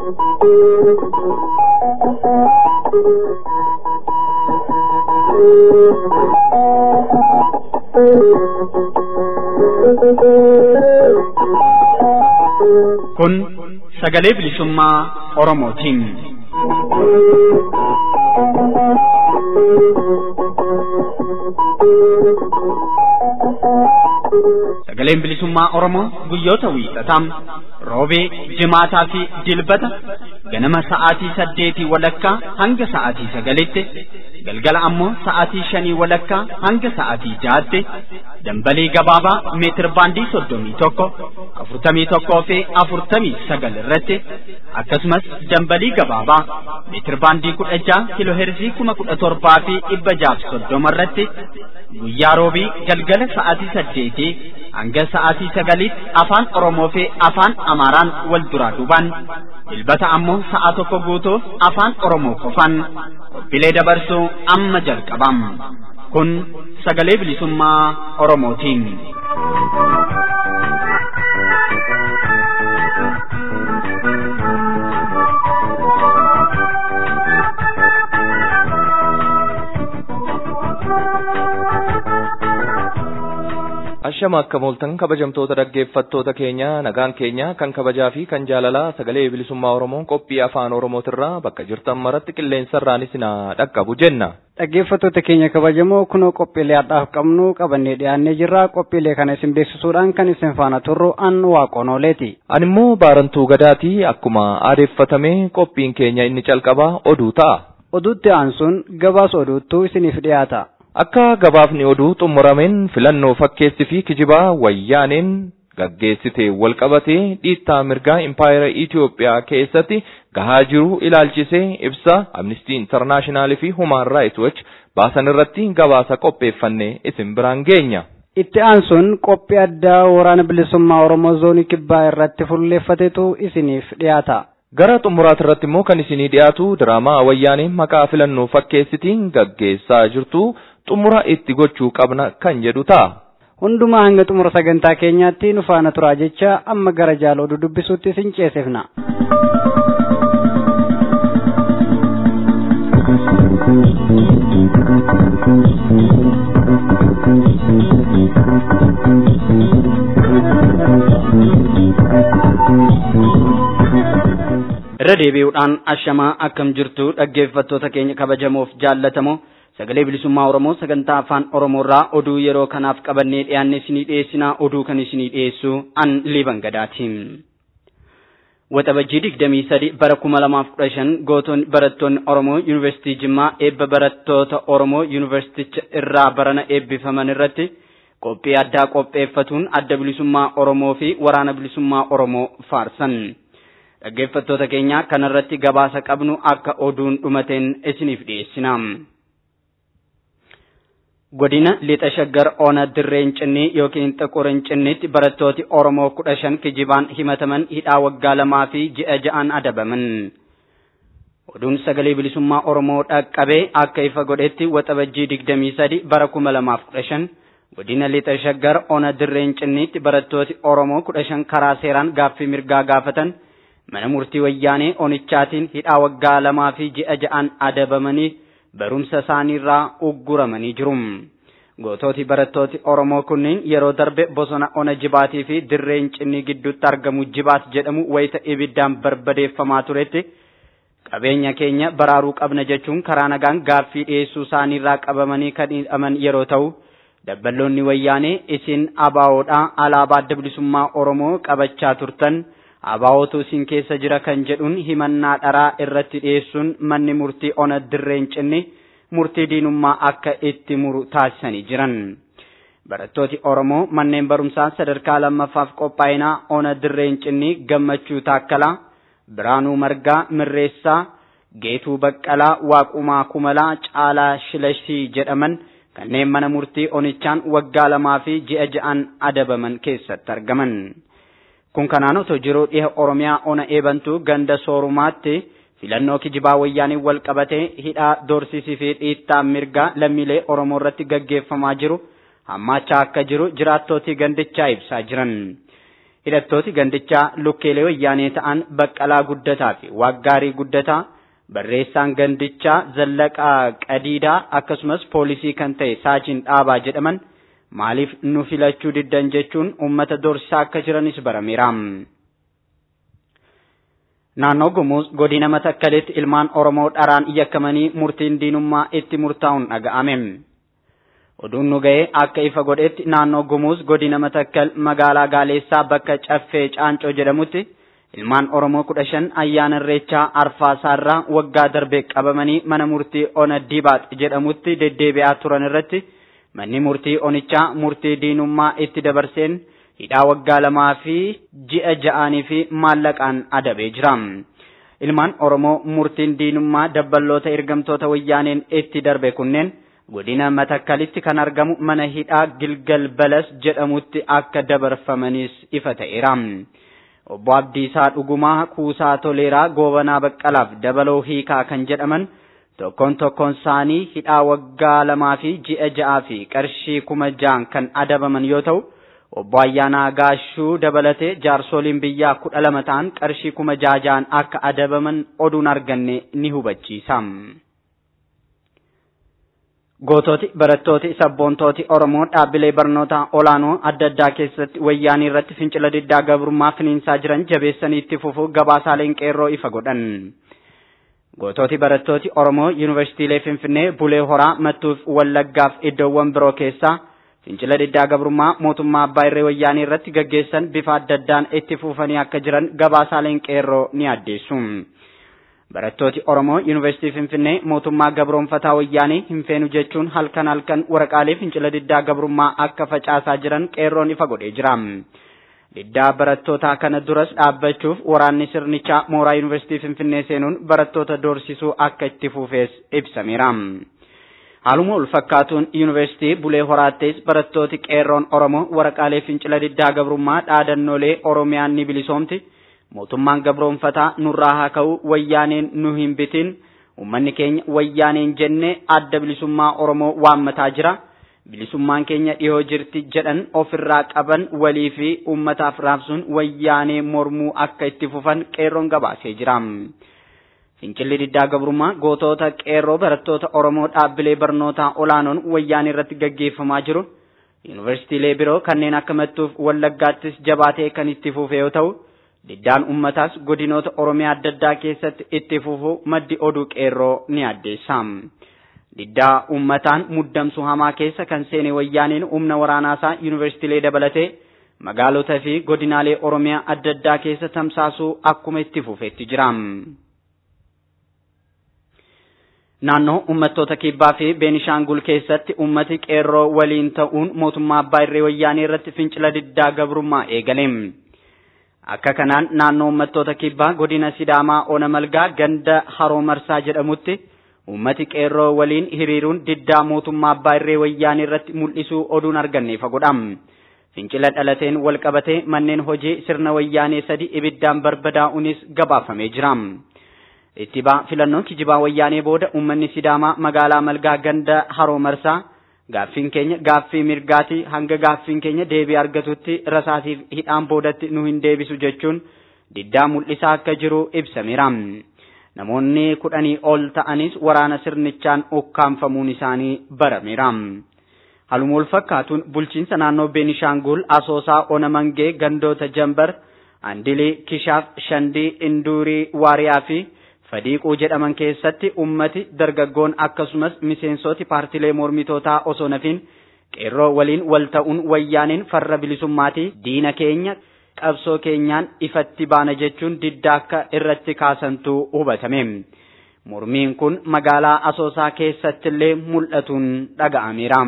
Kun sagalee bilisummaa Oromootiin. Sagaleen bilisummaa Oromoo guyyoota wiixataa roobee, jimaataa fi dilbata ganama sa'aatii saddeetii walakkaa hanga sa'aatii sagalitti galgala ammoo sa'aatii shanii walakkaa hanga sa'aatii jaatti dambalii gabaabaa meetir baandii soddomii tokko afurtamii tokkoo fi afurtamii sagal irratti akkasumas dambalii gabaabaa meetir baandii kudha jaha kiloo heerzii kuma kudha torbaa fi dhibba jaaf soddoma irratti guyyaa roobii galgala sa'aatii saddeetii hanga sa'aatii sagaliitti afaan Oromoo fi afaan Amaaraan wal duraa duubaan dilbata ammoo sa'a tokko guutuuf afaan Oromoo qofaan qophiilee dabarsuu amma jalqabam. Kun sagalee bilisummaa Oromootiin. Ashama akka mooltan kabajamtoota dhaggeeffattoota keenya nagaan keenya kan kabajaa fi kan jaalalaa sagalee bilisummaa Oromoon qophii afaan Oromootirraa bakka jirtan maratti qilleensarraanis na dhaqqabu jenna. Dhaggeeffattoota keenya kabajamoo kunoo qophiilee har'aaf qabnu qabannee dhiyaannee jirra qophiilee kana isin beeksisuudhaan kan isin faana turru an waaqonooleeti. Ani immoo baarantuu gadaatii akkuma aadeeffatame qophiin keenya inni calqabaa oduu ta'a. Oduutti aansuun gabaasa oduuttuu isiniif dhiyaata. Akka gabaafni oduu xumurameen filannoo fakkeessi fi kijibaa wayyaaneen gaggeessite walqabatee dhiittaa mirgaa impaayera Itiyoophiyaa keessatti gahaa jiru ilaalchisee ibsa Amnistii Intarnaashinaal fi Human Rights Watch baasan irratti gabaasa qopheeffanne isin biraan geenya. Itti aansuun qophii addaa waraana bilisummaa Oromoo zoonii kibbaa irratti fuulleeffatetu isiniif dhiyaata. Gara xumuraati irratti immoo kan isinii dhiyaatu diraamaa wayyaanee maqaa filannoo fakkeessitiin gaggeessaa jirtu xumura itti gochuu qabna kan jedhu ta'a. Hundumaa hanga xumura sagantaa keenyaatti nu faana turaa jecha amma gara jaala oduu dubbisuutti isin ceesifna. irra deebi'uudhaan ashamaa akkam jirtu dhaggeeffattoota keenya kabajamoof jaallatamoo sagalee bilisummaa oromoo sagantaa afaan oromoorraa oduu yeroo kanaaf qabannee dhiyaanne isinii dhiyeessinaa oduu kan isinii dhiyeessu an liban gadaatiin. Waxabajjii digdamii sadi bara kuma lamaaf kudha shan gootoonni barattoonni Oromoo Yuunivarsiitii Jimmaa eebba barattoota Oromoo Yuunivarsiiticha irraa barana eebbifaman irratti qophii addaa qopheeffatuun adda bilisummaa Oromoo fi waraana bilisummaa Oromoo faarsan. dhaggeeffattoota keenya kanarratti gabaasa qabnu akka oduun dhumateen isiniif dhiyeessina. Godina lixa shaggar ona dirreen cinnii yookiin xaqurin cinniitti barattooti Oromoo kudha shan kijibaan himataman hidhaa waggaa lamaa fi ji'a ja'an adabaman. Oduun sagalee bilisummaa Oromoo dhaqqabee akka ifa godhetti waxabajjii digdamii sadi bara kuma lamaaf kudha shan godina lixa shaggar ona dirreen cinniitti barattooti Oromoo kudha shan karaa seeraan gaaffii mirgaa gaafatan. mana murtii wayyaanee onichaatiin hidhaa waggaa lamaa fi ji'a ja'an adabamanii barumsa isaaniirraa ugguramanii jiru. Gootooti barattooti Oromoo kunneen yeroo darbe bosona ona jibaatii fi dirreen cinnii gidduutti argamu jibaat jedhamu wayita ibiddaan barbadeeffamaa turetti qabeenya keenya baraaruu qabna jechuun karaa nagaan gaaffii dhiyeessuu isaaniirraa qabamanii kan hidhaman yeroo ta'u dabballoonni wayyaanee isin abaawoodhaa alaabaa adda bilisummaa Oromoo qabachaa turtan. abaawootu isin keessa jira kan jedhuun himannaa dharaa irratti dhiyeessuun manni murtii ona dirreen cinni murtii diinummaa akka itti muru taasisanii jiran. Barattooti Oromoo manneen barumsaa sadarkaa lammaffaaf qophaa'inaa ona dirreen cinni gammachuu taakkalaa, Biraanuu Margaa Mirreessaa, Geetuu Baqqalaa, Waaqumaa Kumalaa, Caalaa Shilashii jedhaman kanneen mana murtii onichaan waggaa lamaa fi ji'a ja'an adabaman keessatti argaman. kun kanaan otoo jiruu dhiha oromiyaa ona eebantuu ganda soorumaatti filannoo kijibaa wayyaaniin wal qabatee hidhaa doorsisii fi dhiittaa mirgaa lammiilee oromoo irratti gaggeeffamaa jiru hammaachaa akka jiru jiraattootii gandichaa ibsaa jiran. hidhattooti gandichaa lukkeelee wayyaanee ta'an baqqalaa guddataa fi waaggaarii guddataa barreessaan gandichaa zallaqaa qadiidaa akkasumas poolisii kan ta'e saajin dhaabaa jedhaman maaliif nu filachuu diddan jechuun uummata dorsisaa akka jiranis barameera. Naannoo Gumuuz godina Matakkalitti ilmaan Oromoo dharaan yakkamanii murtiin diinummaa itti murtaa'uun dhaga'ame. Oduun nu ga'e akka ifa godhetti naannoo Gumuuz godina Matakkal magaalaa Gaaleessaa bakka Caffee Caancoo jedhamutti ilmaan Oromoo kudha shan ayyaana irreechaa Arfaasaarraa waggaa darbe qabamanii mana murtii Ona Dibaax jedhamutti deddeebi'aa turan irratti manni murtii Onichaa murtii diinummaa itti dabarseen hidhaa waggaa lamaa fi ji'a ja'anii fi maallaqaan adabee jira. Ilmaan Oromoo murtiin diinummaa dabballoota ergamtoota wayyaaneen itti darbe kunneen godina Matakkalitti kan argamu mana hidhaa Gilgal Balas jedhamutti akka dabarfamanis ifa ta'eera. Obbo Abdiisaa Dhugumaa Kuusaa Toleeraa Goobanaa Baqqalaaf dabaloo hiikaa kan jedhaman tokkoon tokkoon isaanii hidhaa waggaa lamaa fi ji'a ja'aa fi qarshii kuma ja'an kan adabaman yoo ta'u obbo Ayyaanaa Gaashuu dabalatee jaarsoliin biyyaa kudha lama ta'an qarshii kuma ja'a ja'an akka adabaman oduun arganne ni hubachiisa. Goototi barattooti sabboontooti Oromoo dhaabbilee barnoota olaanoo adda addaa keessatti wayyaanii irratti fincila diddaa gabrummaa finiinsaa jiran jabeessanii itti fufuu gabaasaaleen qeerroo ifa godhan. Goototi barattooti Oromoo Yuunivarsiitiilee Finfinnee, Bulee Horaa, Mattuuf, Wallaggaaf iddoowwan biroo keessaa fincila diddaa gabrummaa mootummaa abbaa irree wayyaanii irratti gaggeessan bifa adda addaan itti fufanii akka jiran gabaasaaleen qeerroo ni addeessu. Barattooti Oromoo Yuunivarsiitii Finfinnee mootummaa gabroonfataa wayyaanii hin feenu jechuun halkan halkan waraqaalee fincila diddaa gabrummaa akka facaasaa jiran qeerroon ifa godhee jira. Diddaa barattootaa kana duras dhaabbachuuf waraanni sirnichaa mooraa Yuunivarsiitii Finfinnee seenuun barattoota doorsisuu akka itti fufees ibsameera. Haaluma wal fakkaatuun Yuunivarsiitii Bulee Horaattis barattooti qeerroon Oromoo waraqaalee fincila diddaa gabrummaa dhaadannoolee Oromiyaan ni bilisoomti. mootummaan gabroonfataa nurraa haa ka'u wayyaaneen nu hin bitin ummanni keenya wayyaaneen jenne adda bilisummaa oromoo waammataa jira bilisummaan keenya dhihoo jirti jedhan ofirraa qaban walii fi ummataaf raabsuun wayyaanee mormuu akka itti fufan qeerroon gabaasee jira. Fincilli diddaa gabrummaa gootota qeerroo barattoota Oromoo dhaabbilee barnootaa olaanoon wayyaanee irratti gaggeeffamaa jiru. Yuunivarsiitiilee biroo kanneen akka Mattuuf Wallaggaattis jabaatee kan itti fufe yoo ta'u, diddaan ummataas godinoota Oromiyaa adda addaa keessatti itti fufuu maddi oduu qeerroo ni addeessa. Diddaa ummataan muddamsu hamaa keessa kan seene wayyaaneen humna waraanaasaa yuunivarsiitiilee dabalatee magaalota fi godinaalee Oromiyaa adda addaa keessa tamsaasuu akkuma itti fufetti jira. Naannoo uummattoota kibbaa fi Beenishaangul keessatti uummati qeerroo waliin ta'uun mootummaa abbaa irree wayyaanee irratti fincila diddaa gabrummaa eegale. Akka kanaan naannoo uummattoota kibbaa godina Sidaamaa Ona Malgaa ganda Haroo Marsaa jedhamutti uummati qeerroo waliin hiriiruun diddaa mootummaa abbaa irree wayyaanee irratti mul'isuu oduun arganne fagodha. Fincila dhalateen wal qabatee manneen hojii sirna wayyaanee sadi ibiddaan barbadaa'uunis gabaafamee jira. Ittibaa filannoon kijibaa wayyaanee booda uummanni Sidaamaa magaalaa Malgaa ganda Haroo Marsaa gaaffiin keenya gaaffii mirgaati hanga gaaffiin keenya deebii argatutti rasaasiif hidhaan boodatti nu hin deebisu jechuun diddaa mul'isaa akka jiru ibsameera. Namoonni kudhanii ol ta'anis waraana sirnichaan ukkaanfamuun isaanii barameera. Haluma wal fakkaatuun bulchiinsa naannoo Beenishaangul Asoosaa Ona Mangee gandoota Jambar, Andilii, Kishaaf, Shandii, Induurii, Waariyaa fi Fadiiquu jedhaman keessatti ummati dargaggoon akkasumas miseensoti paartilee mormitootaa osoo nafin qeerroo waliin wal ta'uun wayyaaneen farra bilisummaatii diina keenya qabsoo keenyaan ifatti baana jechuun diddaa akka irratti kaasantu hubatame. Mormiin kun magaalaa Asoosaa keessattillee mul'atuun dhaga'ameera.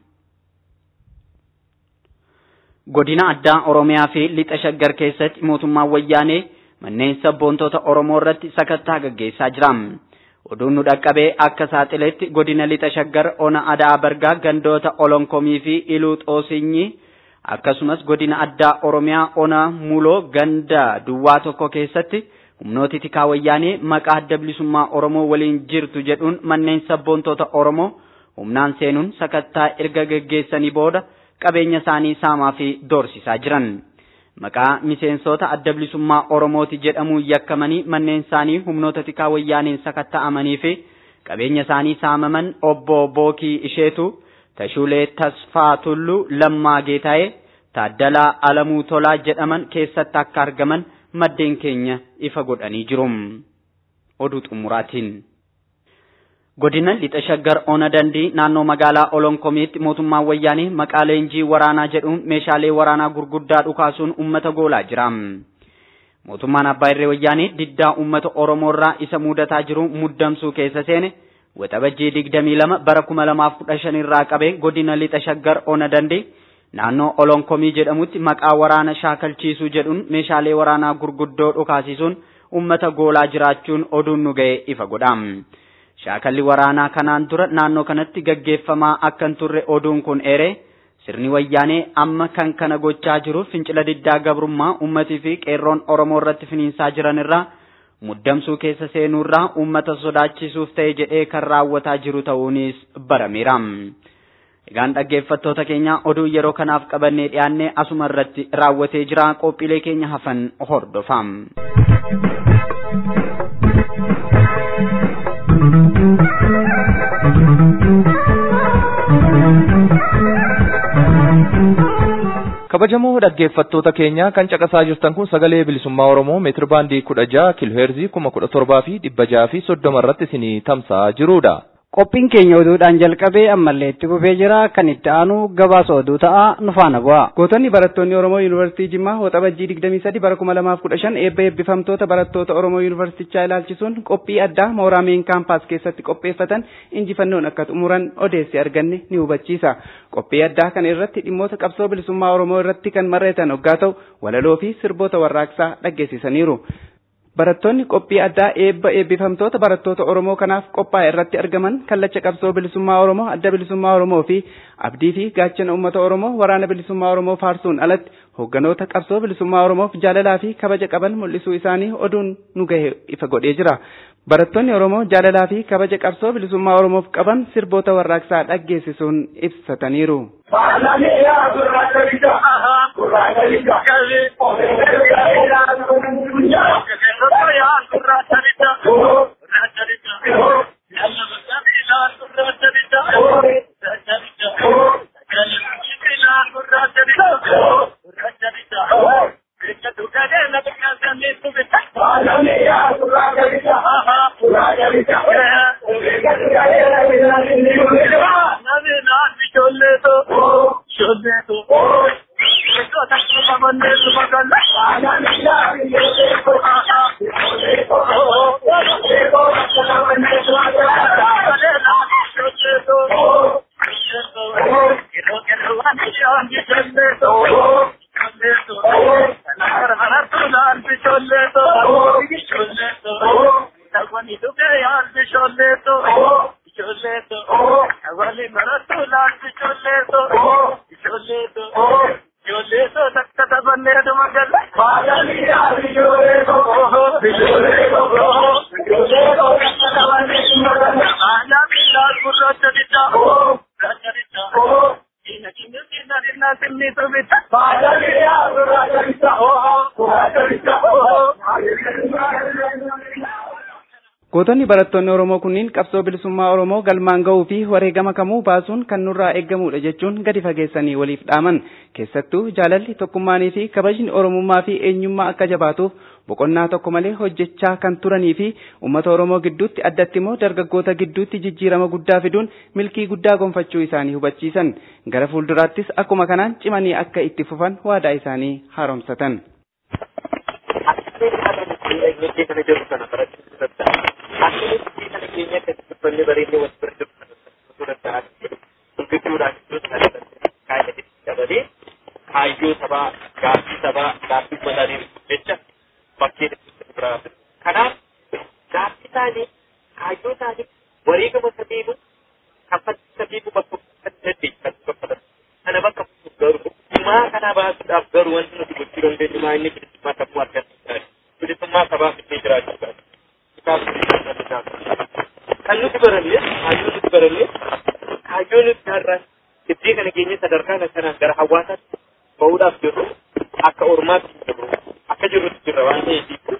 Godina addaa Oromiyaa fi lixa shaggar keessatti mootummaan wayyaanee manneen sabboontota Oromoo irratti sakattaa gaggeessaa jira. Oduun nu dhaqqabee akka saaxiletti godina lixa shaggar ona adaa bargaa gandoota olonkomii fi iluu xoosinyi akkasumas godina addaa Oromiyaa ona muloo ganda duwwaa tokko keessatti humnooti tikaa wayyaanee maqaa adda bilisummaa Oromoo waliin jirtu jedhuun manneen sabboontota Oromoo humnaan seenuun sakattaa erga gaggeessanii booda qabeenya isaanii saamaa fi doorsisaa jiran. maqaa miseensota adda bilisummaa Oromooti jedhamuun yakkamanii manneen isaanii humnoota tikaa wayyaaniin sakatta'amanii fi qabeenya isaanii saamaman obbo Bookii Isheetu, Tashuulee Tasfaa Tulluu, Lammaa Geetaa'ee, Taaddalaa Alamuu Tolaa jedhaman keessatti akka argaman maddeen keenya ifa godhanii jiru. Oduu xumuraatiin. Godina lixa shaggar ona dandii naannoo magaalaa Olonkomiitti mootummaan wayyaanii maqaa leenjii waraanaa jedhuun meeshaalee waraanaa gurguddaa dhukaasuun uummata goolaa jira. Mootummaan abbaa irree wayyaanii diddaa uummata Oromoo irraa isa mudataa jiru muddamsuu keessa seene waxabajjii digdamii lama bara kuma lamaaf kudha shan irraa qabee godina lixa shaggar ona dandii naannoo Olonkomii jedhamutti maqaa waraana shaakalchiisuu jedhuun meeshaalee waraanaa gurguddoo dhukaasisuun uummata goolaa jiraachuun oduun nu ga'e ifa godha. Shaakalli waraanaa kanaan dura naannoo kanatti gaggeeffamaa akka hin turre oduun kun eere sirni wayyaanee amma kan kana gochaa jiru fincila diddaa gabrummaa uummatii fi qeerroon Oromoo irratti finiinsaa jiran irraa muddamsuu keessa seenuu irraa uummata sodaachisuuf ta'e jedhee kan raawwataa jiru ta'uunis barameera. Egaan dhaggeeffattoota keenya oduu yeroo kanaaf qabannee dhiyaannee asuma irratti raawwatee jira qophiilee keenya hafan hordofaa. kabajamoo dhaggeeffattoota keenya kan caqasaa jirtan kun sagalee bilisummaa oromoo meetir baandii kudha jaha kiilooheerzii kuma kudha torbaa fi dhibba jaha fi soddoma irratti isinii tamsa'aa jirudha. Qophiin keenya oduudhaan jalqabee ammallee itti fufee jira kan itti aanu gabaasa oduu ta'a nu faana bu'a. Gootonni barattoonni Oromoo Yuunivarsiitii Jimmaa waxabajjii 23 bara 2015 eebba eebbifamtoota barattoota Oromoo Yuunivarsiitichaa ilaalchisuun qophii addaa mooraa meen kaampaas keessatti qopheeffatan injifannoon akka xumuran odeessi arganne ni hubachiisa. Qophii addaa kana irratti dhimmoota qabsoo bilisummaa Oromoo irratti kan marreetan hoggaa ta'u walaloo fi sirboota warraaqsaa dhaggeessisaniiru. Barattoonni qophii addaa eebba eebbifamtoota barattoota Oromoo kanaaf qophaa'e irratti argaman kallacha qabsoo bilisummaa Oromoo adda bilisummaa Oromoo fi abdii fi gaachana uummata Oromoo waraana bilisummaa Oromoo faarsuun alatti hogganoota qabsoo bilisummaa Oromoof jaalalaa fi kabaja qaban mul'isuu isaanii oduun nu gahe ifa godhee jira. Barattoonni Oromoo jaalalaa fi kabaja qabsoo bilisummaa Oromoof qaban sirboota warraaqsaa dhaggeessisuun ibsataniiru. Gootonni barattoonni Oromoo kunniin qabsoo bilisummaa Oromoo galmaan ga'uu fi wareegama kamuu baasuun kan nurraa eeggamudha jechuun gadi fageessanii waliif dhaaman. Keessattuu jaalalli tokkummaanii fi kabajni Oromummaa fi eenyummaa akka jabaatuuf boqonnaa tokko malee hojjechaa kan turanii fi uummata Oromoo gidduutti addatti immoo dargaggoota gidduutti jijjiirama guddaa fiduun milkii guddaa gonfachuu isaanii hubachiisan. Gara fuulduraattis akkuma kanaan cimanii akka itti fufan waadaa isaanii haaromsatan. Akkasumas kana keenya keessatti uffanni bareedee wal bira jiru kan uffatu danda'an gurgudduudhaan iddoo sana kaayatanii dabalee kaayyoo sabaa gaaffii sabaa gaaffii madaanii jecha bakkee biraa kanaaf gaaffii isaanii kaayyoo isaanii wareegama sabiibu kaffaltii sabiibu bakka kan dandeessan baffatan kana bakka garuu himaa kana baasuudhaaf garuu wanti nuti gochuu dandeenyu maa inni bilisummaa sammuu argamsiisaa bilisummaa sabaa fidee jiraachuu kan nuti baranne kaayyoo nuti baranne kaayyoo nuti har'a iddoo kana keenya sadarkaa kanaan gara hawaasaatti bahuudhaaf jirru akka ormaatti jirru akka jirrutti jirra waan ta'eef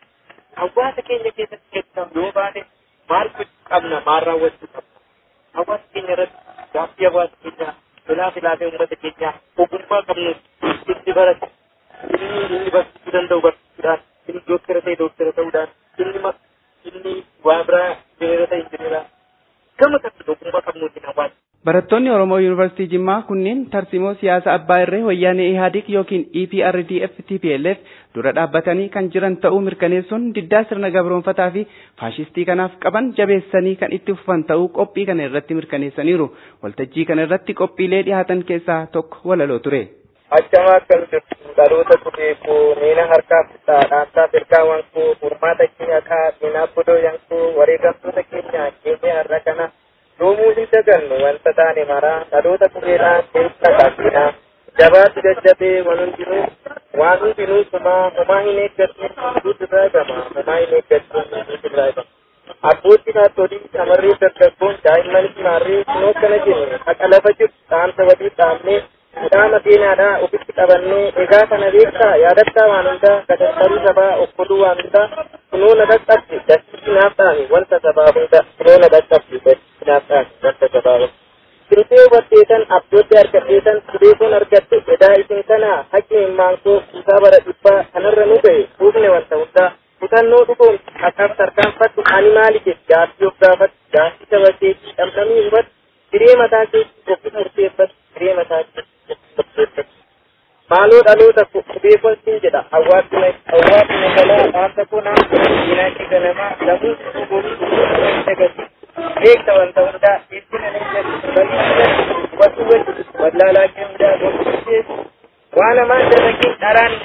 hawaasa keenya keessatti keessaa yoo baane maal gochuu qabna maal raawwachuu qabna hawaasa keenya irratti gaaffii hawaasa keenyaa filaa filaafee uummata keenyaa ogummaa qabnu itti barate inni inni barsiisuu danda'u barsiisuudhaan inni dooktara ta'e dooktara ta'uudhaan inni ma inni waa biraa injineera ta'e injineeraa gama kamiin ogummaa qabnuutiin hawaasa Barattoonni Oromoo Yuunivarsiitii Jimmaa kunneen tarsimoo siyaasa abbaa irree wayyaanee Ihaadig yookiin EPRDF TPLF dura dhaabbatanii kan jiran ta'uu mirkaneessuun diddaa sirna gabroonfataa fi faashistii kanaaf qaban jabeessanii kan itti fufan ta'uu qophii kana irratti mirkaneessaniiru. Waltajjii kana irratti qophiilee dhiyaatan keessaa tokko walaloo ture. Achama akkam jirtu dhaloota kubeekoo miina harkaa fitaa dhaantaa firkaawwan koo furmaata keenya kaa miinaa bodoo yankoo wareegamtoota keenya keenya har'a kana yoomuu hin dagannu wanta taane maraa dhaloota kubeedhaan keessa qaqqinaa jabaatu jajjabee waan hundinuu waan hundinuu sumaa homaa hin eeggatne hunduu irraa gama homaa hin eeggatne hunduu irraa gama abbootti haatolii shamarree dargaggoon daa'imman maarree kunoo akkana jenne haqa lafa jirtu dhaamsa walii dhaamnee midhaama seenaadhaa ofitti qabannee egaa kana beektaa yaadattaa waan hundaa gadadhabuu sabaa okkoluu waan hundaa kunoo na dhaqqabde dachii naaf dhaame wanta sabaa hunda kunoo na dhaqqabde dachii naaf dhaame wanta sabaa hunda. Sirtee hubatteetan abdootti argadheetan subeekoon argatte edaa isin kana haqqi himaankoo kuusaa bara dhibbaa kanarra nu ga'e fuufne wanta hundaa kutannoo dhugoon akkaaf tarkaanfattu ani maali jedhe gaaffii of gaafatu gaaffii saba keetii dhamdhamii hubatu siree mataa keetii ofi murteeffatu siree mataa keetii ofi murteeffatu. Maaloo dhaloota qubeefon sin jedha hawaasni hawaasni nagalaa dhaamsa kunaa diinagdee ganamaa lamuu gobii dagati beekta wanta hundaa ittina ni jedhu bal'inaan watu wajji wallaalaa kendaa gobii waan hamaan dalagin dharaan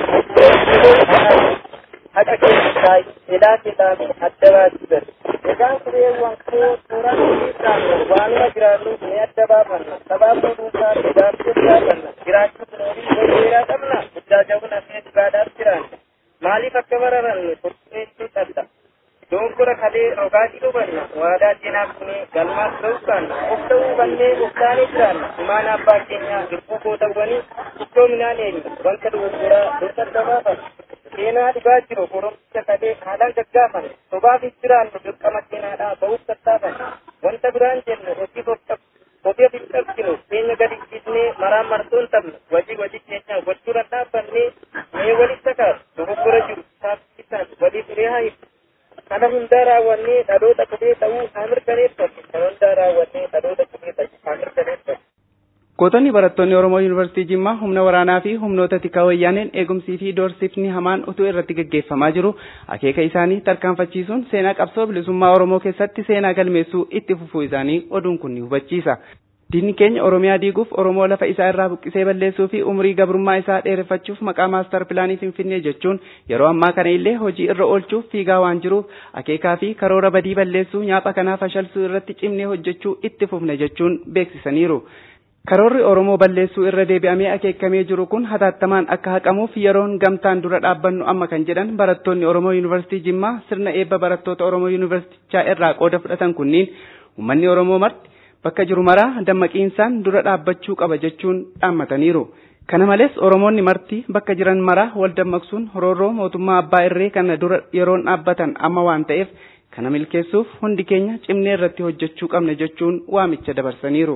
jedhamu haqa keessa taa'e edaa keessaanii adda baasuu gadi egaan kureewwan koo suuraa keessaan waanuma jiraannu ni adda baafanna sabaabni dhuunfaa edaaf jechaafanna jiraachuu kunuunii wayyeeraa qabna guddaa jabuna fi dhugaadhaaf jiraanna maaliif akka bararannu furtumeessuu qabda doonkora kalee rogaadii dhubanna waadaa seenaaf kunee galmaas ta'uu kaanna of ta'uu bannee goftaanii jiraanna imaana abbaa keenyaa lubbuu gootawwanii iddoominaan eenyu wanta dogoggoraa dursa adda baafanna seenaa dhugaa jiru qoromsicha kalee haalaan gaggaafanne sobaafis jiraannu dirqama seenaadhaa ba'uuf tattaafanne wanta biraan jennu hojii hojii ofiif qabsinu keenya gadi dhiisnee maraan martoon tabnu wajii wajii keenya gochuudhaan dhaabbannee mee walitti kaasu dogoggora jiru taasisaan walii firee haa hibu kana hundaa raawwannee dhaloota qubee ta'uu haa mirkaneeffanne kana hundaa raawwannee dhaloota qubee ta'uu haa mirkaneeffanne. Gootonni barattoonni Oromoo Yuunivarsiitii Jimmaa humna waraanaa fi humnoota tikaa wayyaaneen eegumsii fi doorsifni hamaan utuu irratti gaggeeffamaa jiru akeeka isaanii tarkaanfachiisuun seenaa qabsoo bilisummaa Oromoo keessatti seenaa galmeessuu itti fufuu isaanii oduun kun ni hubachiisa. Diinni keenya Oromiyaa diiguuf Oromoo lafa isaa irraa buqqisee balleessuu fi umurii gabrummaa isaa dheereffachuuf maqaa maastar pilaanii Finfinnee jechuun yeroo ammaa kana illee hojii irra oolchuuf fiigaa waan jiruuf akeekaa fi karoora badii balleessuu nyaapha kanaa fashalsuu irratti cimnee hojjechuu itti fufne jechuun beeksisaniiru. Karoorri Oromoo balleessuu irra deebi'amee akeekamee jiru kun hatattamaan akka haqamuuf yeroon gamtaan dura dhaabbannu amma kan jedhan barattoonni Oromoo Yuunivarsiitii Jimmaa sirna eebba barattoota Oromoo Yuunivarsiitichaa irraa qooda fudhatan kunniin uummanni Oromoo marti bakka jiru maraa dammaqiinsaan dura dhaabbachuu qaba jechuun dhaammataniiru. Kana malees Oromoonni marti bakka jiran maraa wal dammaqsuun roorroo mootummaa abbaa irree kana dura yeroon dhaabbatan amma waan ta'eef kana milkeessuuf hundi keenya cimnee irratti hojjechuu qabna jechuun waamicha dabarsaniiru.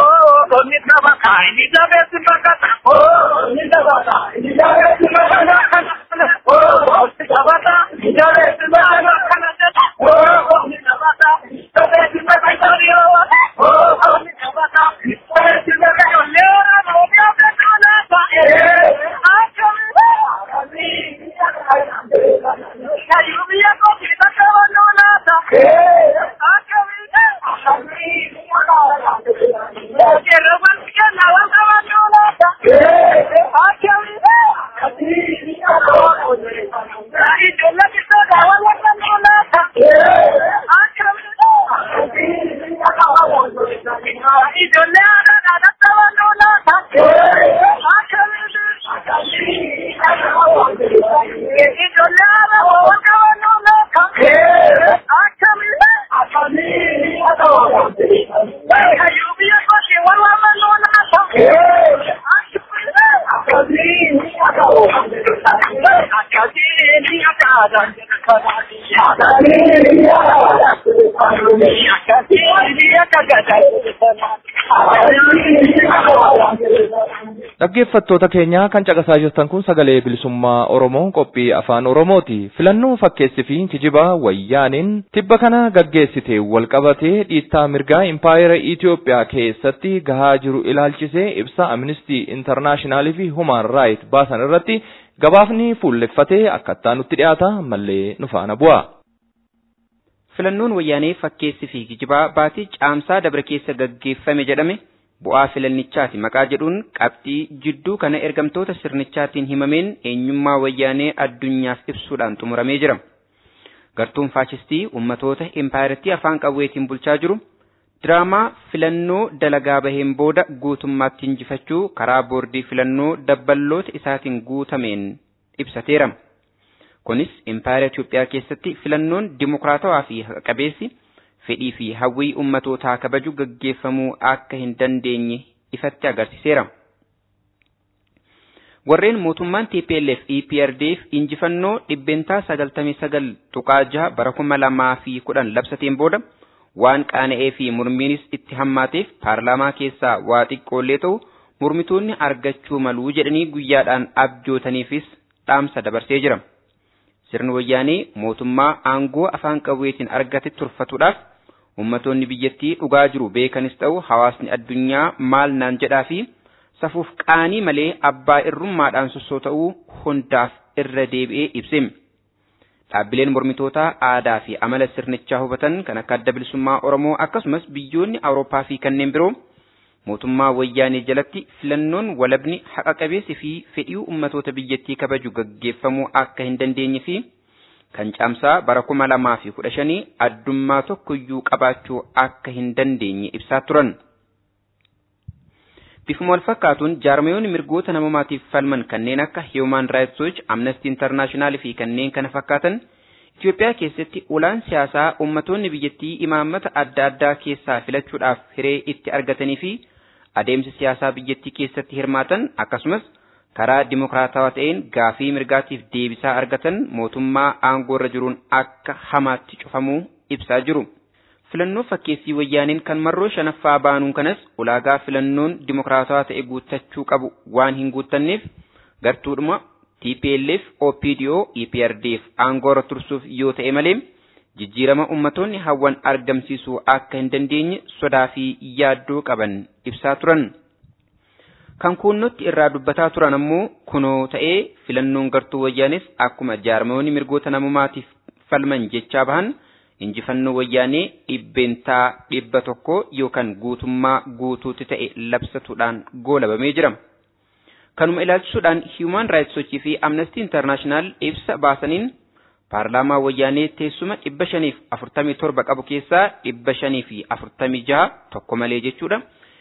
Onni tapata, inni jabeessi bakata. Onni tapata, inni jabeessi bakata. Onni tapata, inni jabeessi bakata. Onni tapata, jabeessi bakata. Onni tapata, jabeessi bakata. Dhaggeeffattoota keenya kan caqasaa jirtan kun sagalee bilisummaa Oromoo qophii afaan Oromooti. Filannoo fakkeessi fi kijibaa wayyaaniin tibba kana gaggeessite walqabatee dhiittaa mirgaa impaayera Itoophiyaa keessatti gahaa jiru ilaalchisee ibsa Amnistii Intarnaashinaali fi Human Raayit baasan irratti gabaafni fuulleffatee akkattaa nutti dhiyaata mallee nu faana bu'a. Filannoon wayyaanee fakkeessi fi kijibaa baatii caamsaa dabre keessa gaggeeffame jedhame bu'aa filannichaati maqaa jedhuun qabxii jidduu kana ergamtoota sirnichaatiin himameen eenyummaa wayyaanee addunyaaf ibsuudhaan xumuramee jira. Gartuun faashistii ummatoota impaayirtii afaan qawweetiin bulchaa jiru diraamaa filannoo dalagaa baheen booda guutummaatti injifachuu karaa boordii filannoo dabballoota isaatiin guutameen ibsateera. Kunis impaayera Itoophiyaa keessatti filannoon dimokiraatawaa fi haqa qabeessi fedhii fi hawwii ummatootaa kabaju gaggeeffamuu akka hin dandeenye ifatti agarsiiseera. Warreen mootummaan TPLF EPRDF injifannoo dhibbeentaa sagaltamii sagal tuqaa jaha bara kuma lamaa fi kudhan labsateen booda waan qaana'ee fi mormiinis itti hammaateef paarlaamaa keessaa waa xiqqoollee ta'u mormitoonni argachuu maluu jedhanii guyyaadhaan abjootaniifis dhaamsa dabarsee jira. Sirni wayyaanee mootummaa aangoo afaan qawweetiin argate turfatuudhaaf ummatoonni biyyattii dhugaa jiru beekanis ta'u hawaasni addunyaa maal naan jedhaa fi safuuf qaanii malee abbaa irrummaadhaan sossoo'uu hundaaf irra deebi'ee ibse. Dhaabbileen mormitootaa aadaa fi amala sirnichaa hubatan kan akka adda bilisummaa Oromoo akkasumas biyyoonni Awurooppaa fi kanneen biroo mootummaa wayyaanee jalatti filannoon walabni haqa qabeessi fi fedhii ummatoota biyyattii kabaju gaggeeffamuu akka hin dandeenye fi kan caamsaa bara kuma lamaa fi kudha shanii addummaa tokkoyyuu qabaachuu akka hin dandeenye ibsaa turan. Bifuma wal fakkaatuun jaarmayoonni mirgoota namoomaatiif falman kanneen akka Human Rights Watch, Amnesty International fi kanneen kana fakkaatan Itoophiyaa keessatti ulaan siyaasaa ummatoonni biyyattii imaammata adda addaa keessaa filachuudhaaf hiree itti argatanii fi adeemsa siyaasaa biyyattii keessatti hirmaatan akkasumas karaa dimokiraatawaa ta'een gaafii mirgaatiif deebisaa argatan mootummaa aangoo irra jiruun akka hamaatti cufamuu ibsaa jiru. Filannoo fakkeessii wayyaaniin kan marroo shanaffaa baanuun kanas ulaagaa filannoon dimokiraatawaa ta'e guuttachuu qabu waan hin guuttanneef gartuudhuma TPLF, OPDO, EPRDF aangoo irra tursuuf yoo ta'e malee jijjiirama ummatoonni hawwan argamsiisuu akka hin dandeenye sodaa fi yaaddoo qaban ibsaa turan. Kan kuunnotti irraa dubbataa turan ammoo kunoo ta'ee filannoon gartuu wayyaanis akkuma jaarmayoonni mirgoota namumaatiif falman jechaa bahan injifannoo wayyaanee dhibbeentaa dhibba tokko yookaan guutummaa guutuutti ta'e labsatuudhaan goolabamee jira. Kanuma ilaalchisuudhaan Human Rights Watch fi Amnesty International ibsa baasaniin paarlaamaa wayyaanee teessuma dhibba shaniif afurtamii torba qabu keessaa dhibba shanii fi afurtamii jaha tokko malee jechuudha.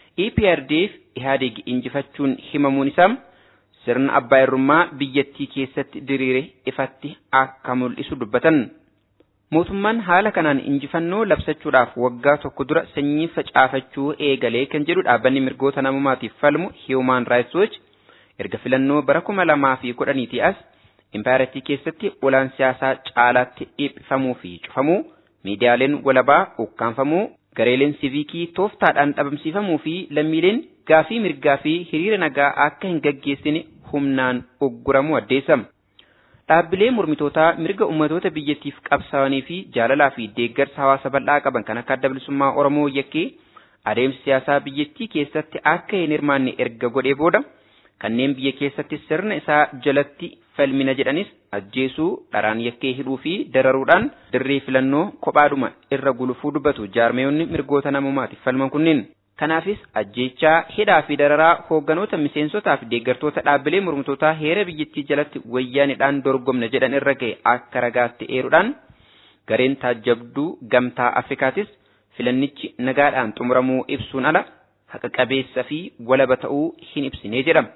EPRDF Ihaadeeg injifachuun himamuun isaa sirna abbaa irrummaa biyyattii keessatti diriire ifatti akka mul'isu dubbatan. Mootummaan haala kanaan injifannoo labsachuudhaaf waggaa tokko dura sanyii facaafachuu eegalee kan jedhu dhaabbanni mirgoota namumaatiif falmu Human Rights Watch erga filannoo bara kuma lamaa fi kudhaniitii as impaayiratii keessatti olaan siyaasaa caalaatti dhiphifamuu fi cufamuu miidiyaaleen walabaa ukkaanfamuu gareeleen siviikii tooftaadhaan dhabamsiifamuu fi lammiileen gaafii mirgaa fi hiriira nagaa akka hin gaggeessine humnaan ugguramuu addeessama. Dhaabbilee mormitootaa mirga ummatoota biyyattiif qabsaa'anii fi jaalalaa fi deeggarsa hawaasa bal'aa qaban kan akka adda bilisummaa Oromoo yakkee adeemsa siyaasaa biyyattii keessatti akka hin hirmaanne erga godhee booda kanneen biyya keessatti sirna isaa jalatti falmina jedhanis ajjeesuu dharaan yakkee hidhuu fi dararuudhaan dirree filannoo kophaadhuma irra gulufuu dubbatu jaarmeeyonni mirgoota namumaatiif falman kunneen. Kanaafis ajjeechaa hidhaa fi dararaa hoogganoota miseensotaa fi deeggartoota dhaabbilee mormitootaa heera biyyattii jalatti wayyaanidhaan dorgomna jedhan irra ga'e akka ragaatti eeruudhaan gareen taajjabduu gamtaa Afrikaatis filannichi nagaadhaan xumuramuu ibsuun ala haqa qabeessa fi walaba ta'uu hin ibsine jedhama.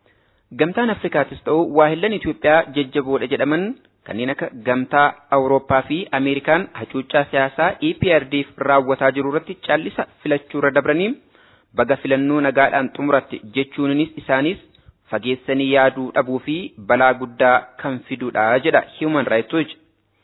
Gamtaan Afrikaatis ta'u waahillan Itoophiyaa jajjaboodha jedhaman kanneen akka gamtaa Awurooppaa fi Ameerikaan hacuuccaa siyaasaa EPRDF raawwataa jiru irratti callisa filachuu irra dabranii baga filannoo nagaadhaan xumuratti jechuunis isaanis fageessanii yaaduu dhabuu fi balaa guddaa kan fiduudha jedha Human Rights Watch.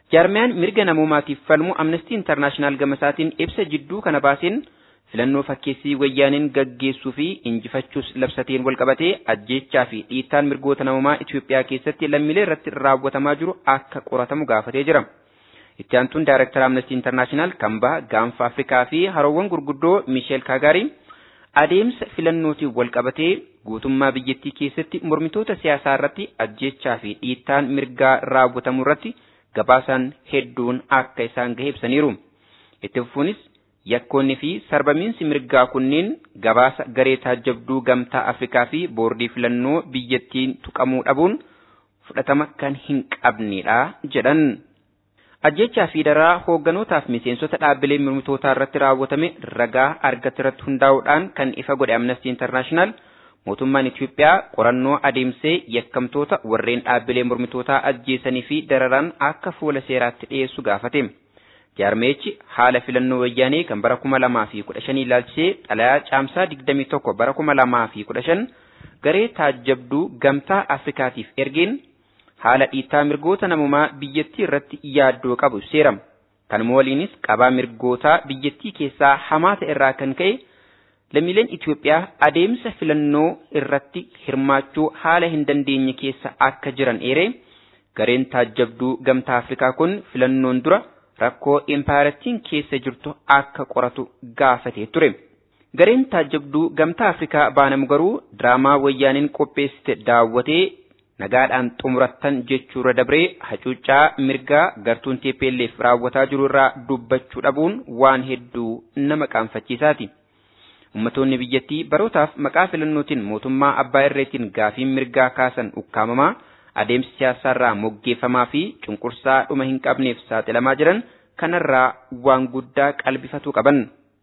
Jaarmiyaan mirga namoomaatiif falmu Amnestii Intarnaashinaal gamasaatiin ibsa jidduu kana baaseen filannoo fakkeessii wayyaaniin gaggeessuu fi injifachuus labsateen walqabatee ajjeechaa fi dhiittaan mirgoota namoomaa Itoophiyaa keessatti lammiilee irratti raawwatamaa jiru akka qoratamu gaafatee jira. Itti aantuun Daayirektara Amnestii Intarnaashinaal kan baha gaanfa Afrikaa fi haroowwan gurguddoo Miisheel Kaagaarii adeemsa filannootiin walqabatee guutummaa biyyattii keessatti mormitoota siyaasaa irratti ajjeechaa fi dhiittaan mirgaa raawwatamu irratti gabaasaan hedduun akka isaan gahe ibsaniiru. Itti fufuunis yakkoonni fi sarbamiinsi mirgaa kunneen gabaasa garee taajjabduu gamtaa Afrikaa fi boordii filannoo biyyattiin tuqamuu dhabuun fudhatama kan hin qabnedha jedhan. Ajjechaa fi daraa hoogganotaaf miseensota dhaabbilee mormitootaa irratti raawwatame ragaa argate irratti hundaa'uudhaan kan ifa godhe Amnesty International mootummaan Itiyoophiyaa qorannoo adeemsee yakkamtoota warreen dhaabbilee mormitootaa ajjeesanii fi dararaan akka fuula seeraatti dhiyeessu gaafate. Jaarmeechi haala filannoo wayyaanee kan bara kuma lamaa fi kudha shanii ilaalchisee xalayaa caamsaa digdamii tokko bara kuma lamaa fi kudha shan garee taajjabduu gamtaa Afrikaatiif ergeen haala dhiittaa mirgoota namumaa biyyattii irratti yaaddoo qabu seerama. Kanuma waliinis qabaa mirgootaa biyyattii keessaa hamaa ta'e irraa kan ka'e lammiileen Itiyoophiyaa adeemsa filannoo irratti hirmaachuu haala hin dandeenye keessa akka jiran eeree gareen taajjabduu gamtaa Afrikaa kun filannoon dura rakkoo impaayiratiin keessa jirtu akka qoratu gaafatee ture. Gareen taajjabduu gamtaa Afrikaa baanamu garuu diraamaa wayyaaniin qopheessite daawwatee nagaadhaan xumurattan jechuurra dabree hacuuccaa mirgaa gartuun TPLF raawwataa jiru irraa dubbachuu dhabuun waan hedduu nama qaanfachiisaati. Ummatoonni biyyattii barootaaf maqaa filannootiin mootummaa abbaa irreetiin gaafiin mirgaa kaasan ukkaamamaa adeemsi siyaasaarraa moggeeffamaa fi cunqursaa dhuma hin qabneef saaxilamaa jiran kanarraa waan guddaa qalbifatuu qaban.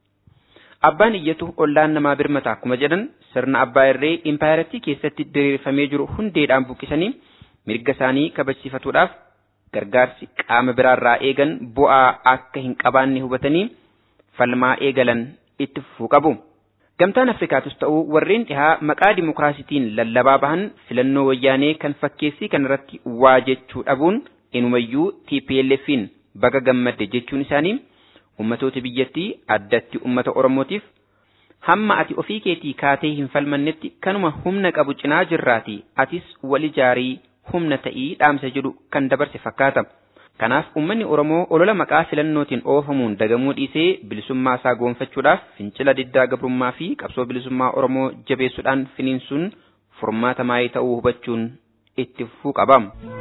Abbaan iyyatu ollaan namaa birmata akkuma jedhan sirna abbaa irree impaayiratii keessatti diriirfamee jiru hundeedhaan buqqisanii mirga isaanii kabachiifatuudhaaf gargaarsi qaama biraarraa eegan bu'aa akka hin qabaanne hubatanii falmaa eegalan itti fufuu qabu. Gamtaan Afrikaatus ta'uu warreen dhihaa maqaa dimokiraasitiin lallabaa bahan filannoo wayyaanee kan fakkeessii kanarratti waa jechuu dhabuun inumayyuu TPLFin baga gammadde jechuun isaanii ummatoota biyyattii addatti ummata Oromootiif hamma ati ofii keetii kaatee hin falmannetti kanuma humna qabu cinaa jirraati atis wal ijaarii humna ta'ii dhaamsa jedhu kan dabarse fakkaata. Kanaaf uummanni Oromoo olola maqaa filannootiin oofamuun dagamuu dhiisee bilisummaa isaa goonfachuudhaaf fincila diddaa gabrummaa fi qabsoo bilisummaa Oromoo jabeessuudhaan finiinsuun furmaata maayii ta'uu hubachuun itti fufuu qaba.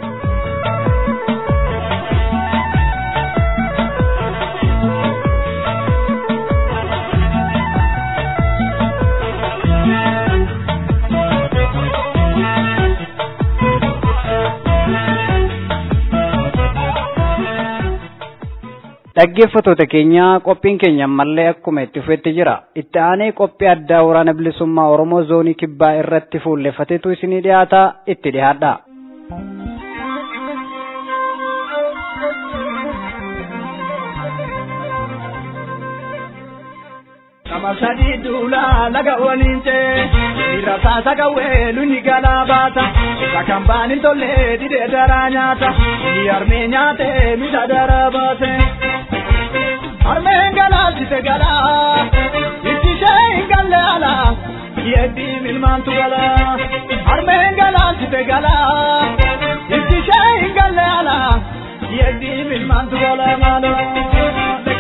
dhaggeeffatoota keenya qophiin keenya ammallee akkuma itti fufetti jira itti aanee qophii addaa waraana bilisummaa oromoo zoonii kibbaa irratti fuulleffatetu isinii dhiyaata itti dhiyaadha. Nama sadi duula laga waliin cee dhiira saasa gawwee luni galaa baata isa kan baan hin tolle didee daraa nyaata ni harmee nyaate misa daraa baate. Harmeen galaasise galaa itti ishee hin galle alaa yeeddi milmaantu galaa harmeen galaasise galaa itti ishee hin galle alaa yeeddi milmaantu galaa maaloo.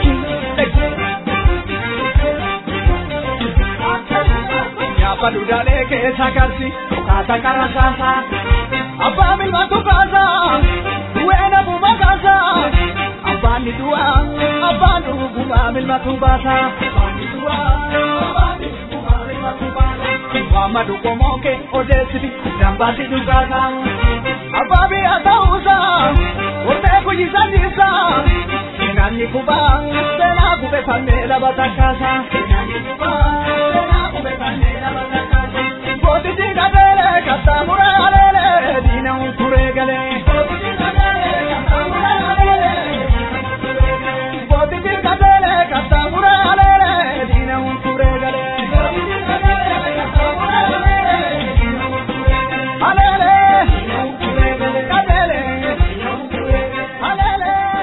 Nyaafa dudaalee keessa karsi kaasa karasaasa abbaa milmaantu kaasa weena buma kaasa abbaan ni du'a abbaan dhuguma milmaatu baasa abbaan ni du'a abbaan dhuguma milmaatu baasa Muhammadu Komoke odeessiti dambaasi dhugaasa abbaa biyya ta'uusa wartee kuyyisa dhiisa seenaan ni kuba seenaa kube fannee laba takkaasa seenaan ni kuba seenaa kube fannee laba takkaasa gootichi gabeelee kattaamura aleelee diina unkuree galee gootichi gabeelee kattaamura aleelee gootichi gabeelee kattaamura aleelee diina unkuree galee gootichi gabeelee kattaamura aleelee diina unkuree galee aleelee diina unkuree galee gabeelee diina unkuree galee aleelee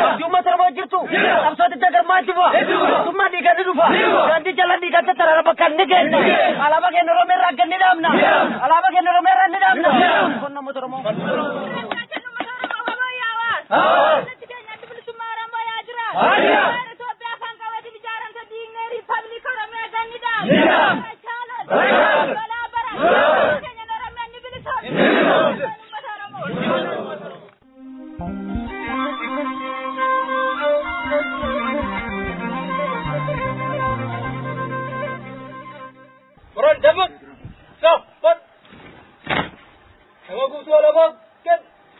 Jumma torba jirtu. Qabsooti dagarmaatti bu'a. Mootummaa dhiigaa ni dhufa. Gandi jala dhiigaa tattaraara bakka ni geessa. Alaabaa keenya Oromoo irraa akka ni dhaabna. Alaabaa keenya Oromoo irraa ni dhaabna. Kun namoota Oromoo. Orang dapat. Dapat. Sama kutu alamak. Kan.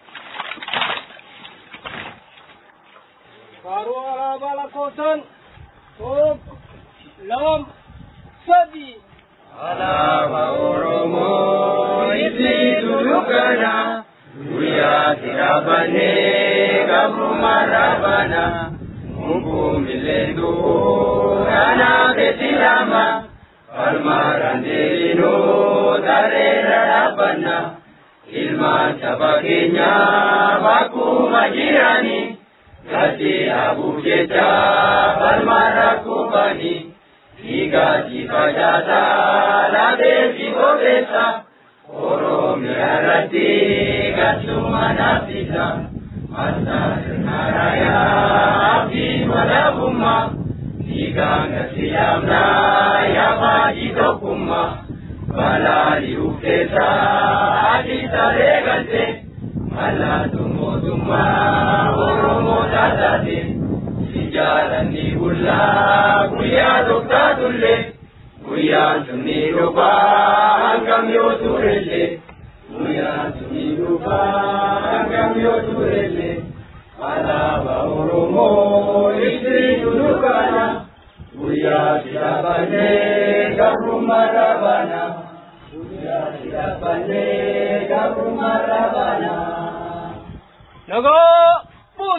Baru alaba lakosan. Tok. Lam. Sadi. Alaba Oromo isi dudukana Guyyaa tirabane gabu marabana Mungu milendu kana betilama Almarandelino darera rabana Ilma saba keenya bakuma jirani Gati abu jecha balmara kubani Igati fajata la devi gobesa Oromia rati gasuma nafisa Masa naraya abdi madabuma Iganga siyamna ya maji dokuma Balali ufesa adi taregante Mala tumo tuma oromo tatate Sijalanni bulla guyyaa doktaa tulle guyyaan sunni dhufaa hangam yoo turelle guyyaan sunni dhufaa hangam yoo turelle alaaba oromoo ibsi dudukana guyyaa sidhabannee gabrummaa dhabana guyyaa sidhabannee gabrummaa dhabana. Nago. Pun.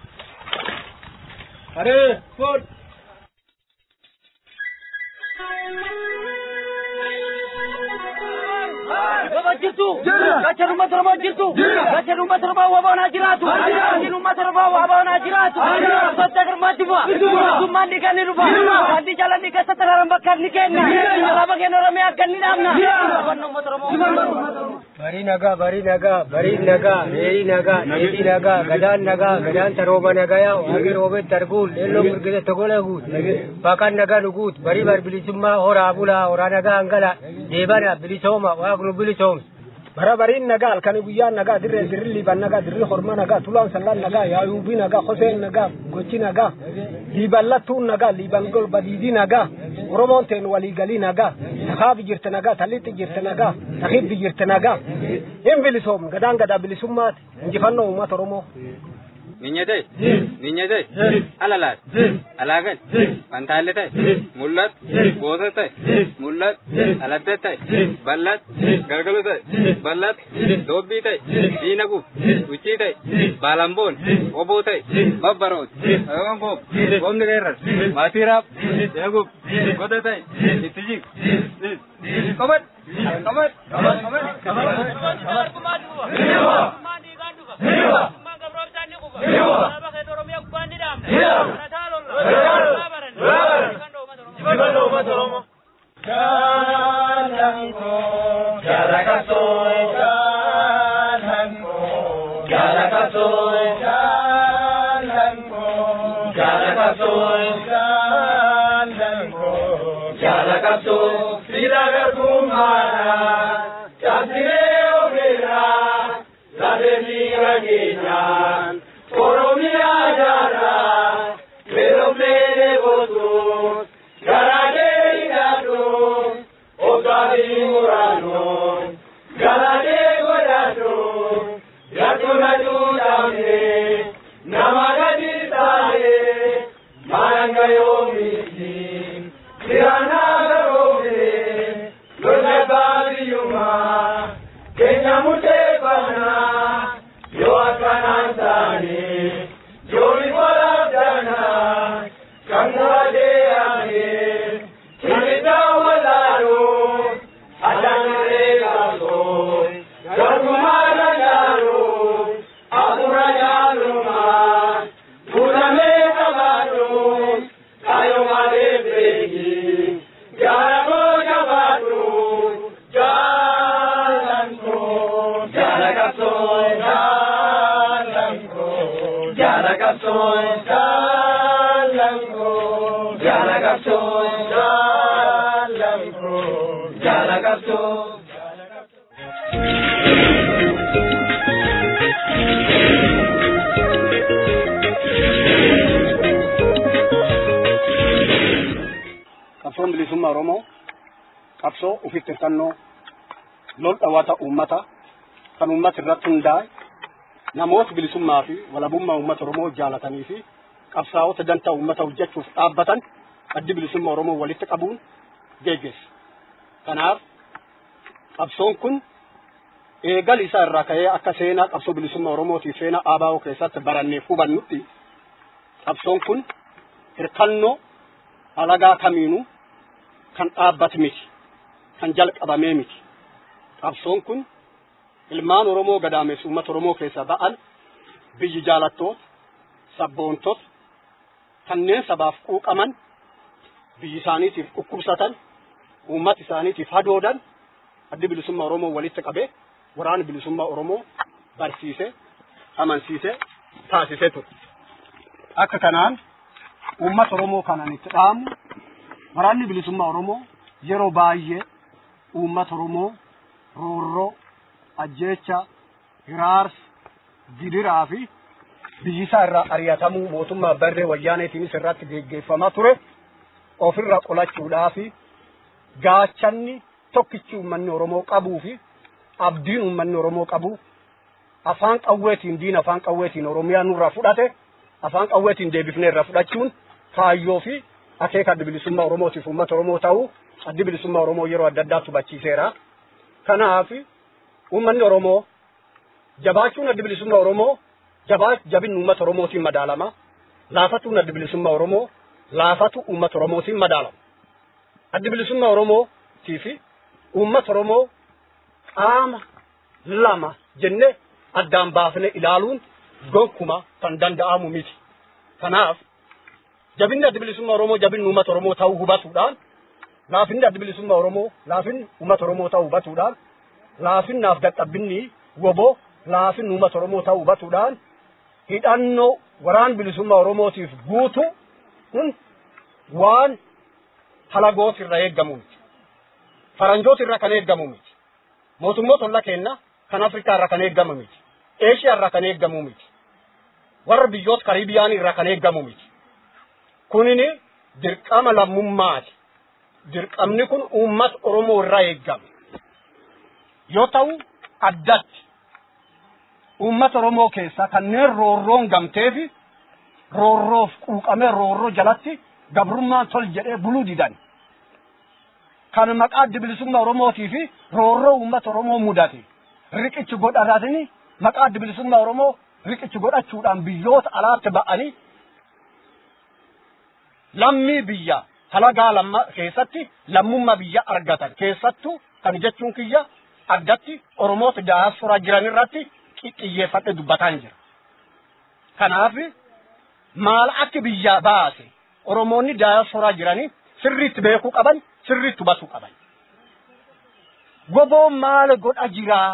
Are. Pun. Baba jirtu. Gachan uummata Oromoo jirtu. Gachan uummata Oromoo waboonaa jiraatu. Gachan uummata Oromoo waboonaa jiraatu. Socha garmaatti bu'a. Mootummaan dhiigaa ni dhufa. Wanti jalan dhiigaa sassaraaran bakka ni kenna. Alaabaa keenya Oromoo akka ni dhaabna. Afaan uummata Oromoo. Barii nagaa, barii nagaa, barii nagaa, reerii nagaa, dheedhii nagaa, gadaan nagaa, gadaan tarooba nagayaa, waaqni roobetti arguun, leelloo mirgisa togola guut, baqaan nagaa nu guut, barii bar bilisummaa horaa bulaa, horaa nagaa hangala, deebana bilisooma, waaqnu bilisoomsa. bara bariin nagaa halkanii guyyaan nagaa dirree dirri liiban nagaa dirri horma nagaa tulaan sallaan nagaa yaayuubii nagaa hoseen nagaa gochi nagaa liiban lattuun nagaa liiban badiidii nagaa oromoon teen waliigalii nagaa takaabi jirte nagaa tallitti jirte nagaa takibbi jirte nagaa hin bilisoom gadaan gadaa bilisummaati injifannoo uummata oromoo. Ninyate, ninyate, alalat, alagan, pantaalle ta'e, mul'at, goota ta'e, mul'at, aladda ta'e, bal'at, galgalo ta'e, bal'at, doobbii ta'e, diinaguuf, huccii ta'e, baalamboon, oboo ta'e, babbaroot, agangoob, goomni qeerras, maatii raab, deeguuf, goda ta'e, itti jig, qabat, qabat, qabat, qabat, qabat. Yo, I can't answer. Yo, jaalanko jaala qabsoo jaalanko jaala qabsoo. qabsoon bilisummaa Oromoo qabsoo ofitti hirkannoo lol dhawata uummata kan uummata irratti hundaa'e namoota bilisummaa fi walabummaa uummata Oromoo jaalatanii fi qabsaa'ota dantaa uummata hojjechuuf dhaabbatan addi bilisummaa Oromoo walitti qabuun geggeessa. Kanaaf qabsoon kun eegal isaa irraa ka'ee akka seenaa qabsoo bilisummaa Oromootii seenaa ABO keessatti barannee hubannutti qabsoon kun hirkannoo alagaa kamiinuu kan dhaabbate miti kan jalqabamee miti qabsoon kun ilmaan oromoo gadaameessu uummata oromoo keessaa ba'an biyyi jaalattoota sabboontota kanneen sabaaf quuqaman biyyi isaaniitiif dhukkubsatan uummata isaaniitiif hadoodan addi bilisummaa oromoo walitti qabee waraana bilisummaa oromoo barsiise amansiise taasisee ture akka kanaan uummata oromoo kanan itti dhaamu waraanni bilisummaa oromoo yeroo baay'ee uummata oromoo roorroo ajjeecha hiraarsa gidiraa fi biyyisaa irraa ari'atamuu mootummaa barree wayyaaneetiinis irratti geggeeffamaa ture ofirra qolachuudhaa fi gaachanni tokkichi uummanni oromoo qabuu fi abdiin uummanni oromoo qabu afaan qawweetiin diina afaan qawweetiin oromiyaa nurraa fudhate afaan qawweetiin deebifnee irraa fudhachuun kaayyoo fi akeeka adda bilisummaa oromootiif uummata oromoo ta'uu addi bilisummaa oromoo yeroo adda addaatti hubachiiseera. Kanaaf uummanni oromoo jabaachuun adda bilisummaa oromoo jabaa jabinni uummata oromootiin madaalama. Laafatuun adda bilisummaa oromoo laafatu uummata oromootiin madaalama. Adda bilisummaa oromootii fi uummata oromoo qaama lama jennee addaan baafnee ilaaluun gonkuma kan danda'amu miti. Kanaaf jabinni adda bilisummaa Oromoo jabinni uummata Oromoo ta'uu hubatuudhaan laafinni adda bilisummaa Oromoo laafinni uummata Oromoo ta'uu hubatuudhaan laafinnaaf dadhabbinni woboo laafinni uummata Oromoo ta'uu hubatuudhaan hidhannoo waraan bilisummaa Oromootiif guutu kun waan halagoot irra eeggamu miti. Faranjoota irra kan eeggamu miti. Mootummoota olla keenna kan Afrikaa irra kan eeggamu miti. Eeshiyaa irra kan eeggamu miti. Warra biyyoota Kariibiyaan irra kan eeggamu miti. kunini dirqama lammummaati. Dirqamni kun uummata Oromoo irraa eeggame. Yoo ta'u addatti uummata Oromoo keessaa kanneen roorroon gamtee fi roorroof quuqamee roorroo jalatti gabrummaan tol jedhee buluu didan. Kan maqaa adda bilisummaa Oromootii fi roorroo uummata Oromoo mudate. Riqichi godhatanii maqaa adda bilisummaa Oromoo riqichi godhachuudhaan biyyoota alaatti ba'anii lammii biyya halagaa lamma keessatti lammummaa biyya argatan keessattuu kan jechuun kiyya addatti oromoota daasporaa jiran irratti xiyyeeffadhe dubbataan jira. Kanaaf maal akka biyya baase oromoonni daasporaa jiranii sirriitti beekuu qaban sirriitti hubatuu qaban. Goboon maal godha jiraa?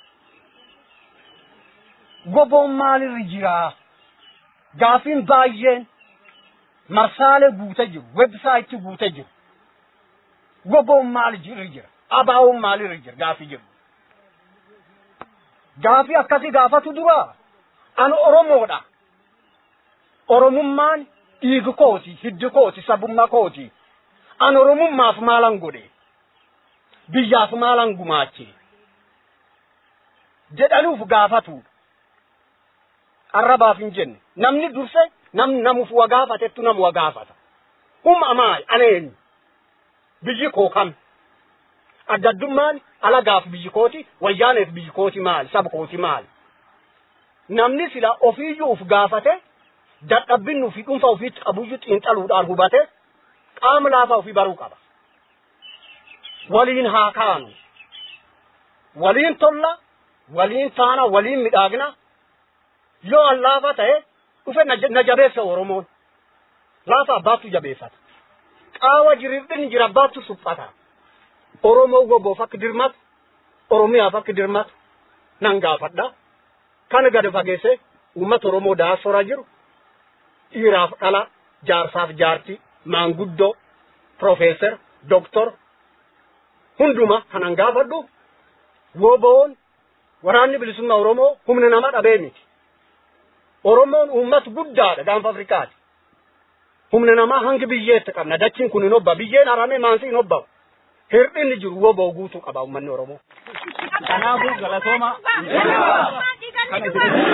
Goboon maalirra jiraa? Gaafiin baay'een marsaalee guutee jiru websaayitii guutee jiru goboon maal irra jira abaawoon maal irra jira gaafii jiru gaafii akkasii gaafatu dura ani oromoodha oromummaan dhiigi kooti hiddi kooti sabummaa kooti ani oromummaaf maalan godhe biyyaaf maalan gumaache jedhanuuf gaafatuudha arrabaaf hin jenne namni durse namni namuuf waa gaafatettu namu waa gaafata humna maal aneen biyyi koo kam adda addummaan alagaaf biyyi kooti wayyaaneef biyyi kooti maal saba kooti maal namni sila ofiiyyuu uf gaafate dadhabbinnu fi dhuunfa ofiitti qabuyyuu xiinxaluudhaan hubate qaama laafaa ofii baruu qaba waliin haa kaanu waliin tolla waliin taana waliin midhaagna yoo an laafa ta'e dhufe na jabeessa oromoon laafa abbaattu jabeeffata qaawa jirirrin jira abbaattu suphata oromoo goboof akka dirmatu oromiyaaf akka dirmatu nan gaafadha kana gad fageesse uummata oromoo daasporaa jiru dhiiraaf dhala jaarsaaf jaarti maanguddoo profeesar doktor hunduma kanan gaafadhu woboon waraanni bilisummaa oromoo humna nama dhabee miti oromoon uummata guddaadha gaanfa afrikaati humna namaa hangi biyyeetti qabna dachiin kun hin obba biyyeen haramee maansi hin obbamu hir'inni jiru woboo guutuu qaba uummanni oromoo. Kanaafuu galatooma. Kana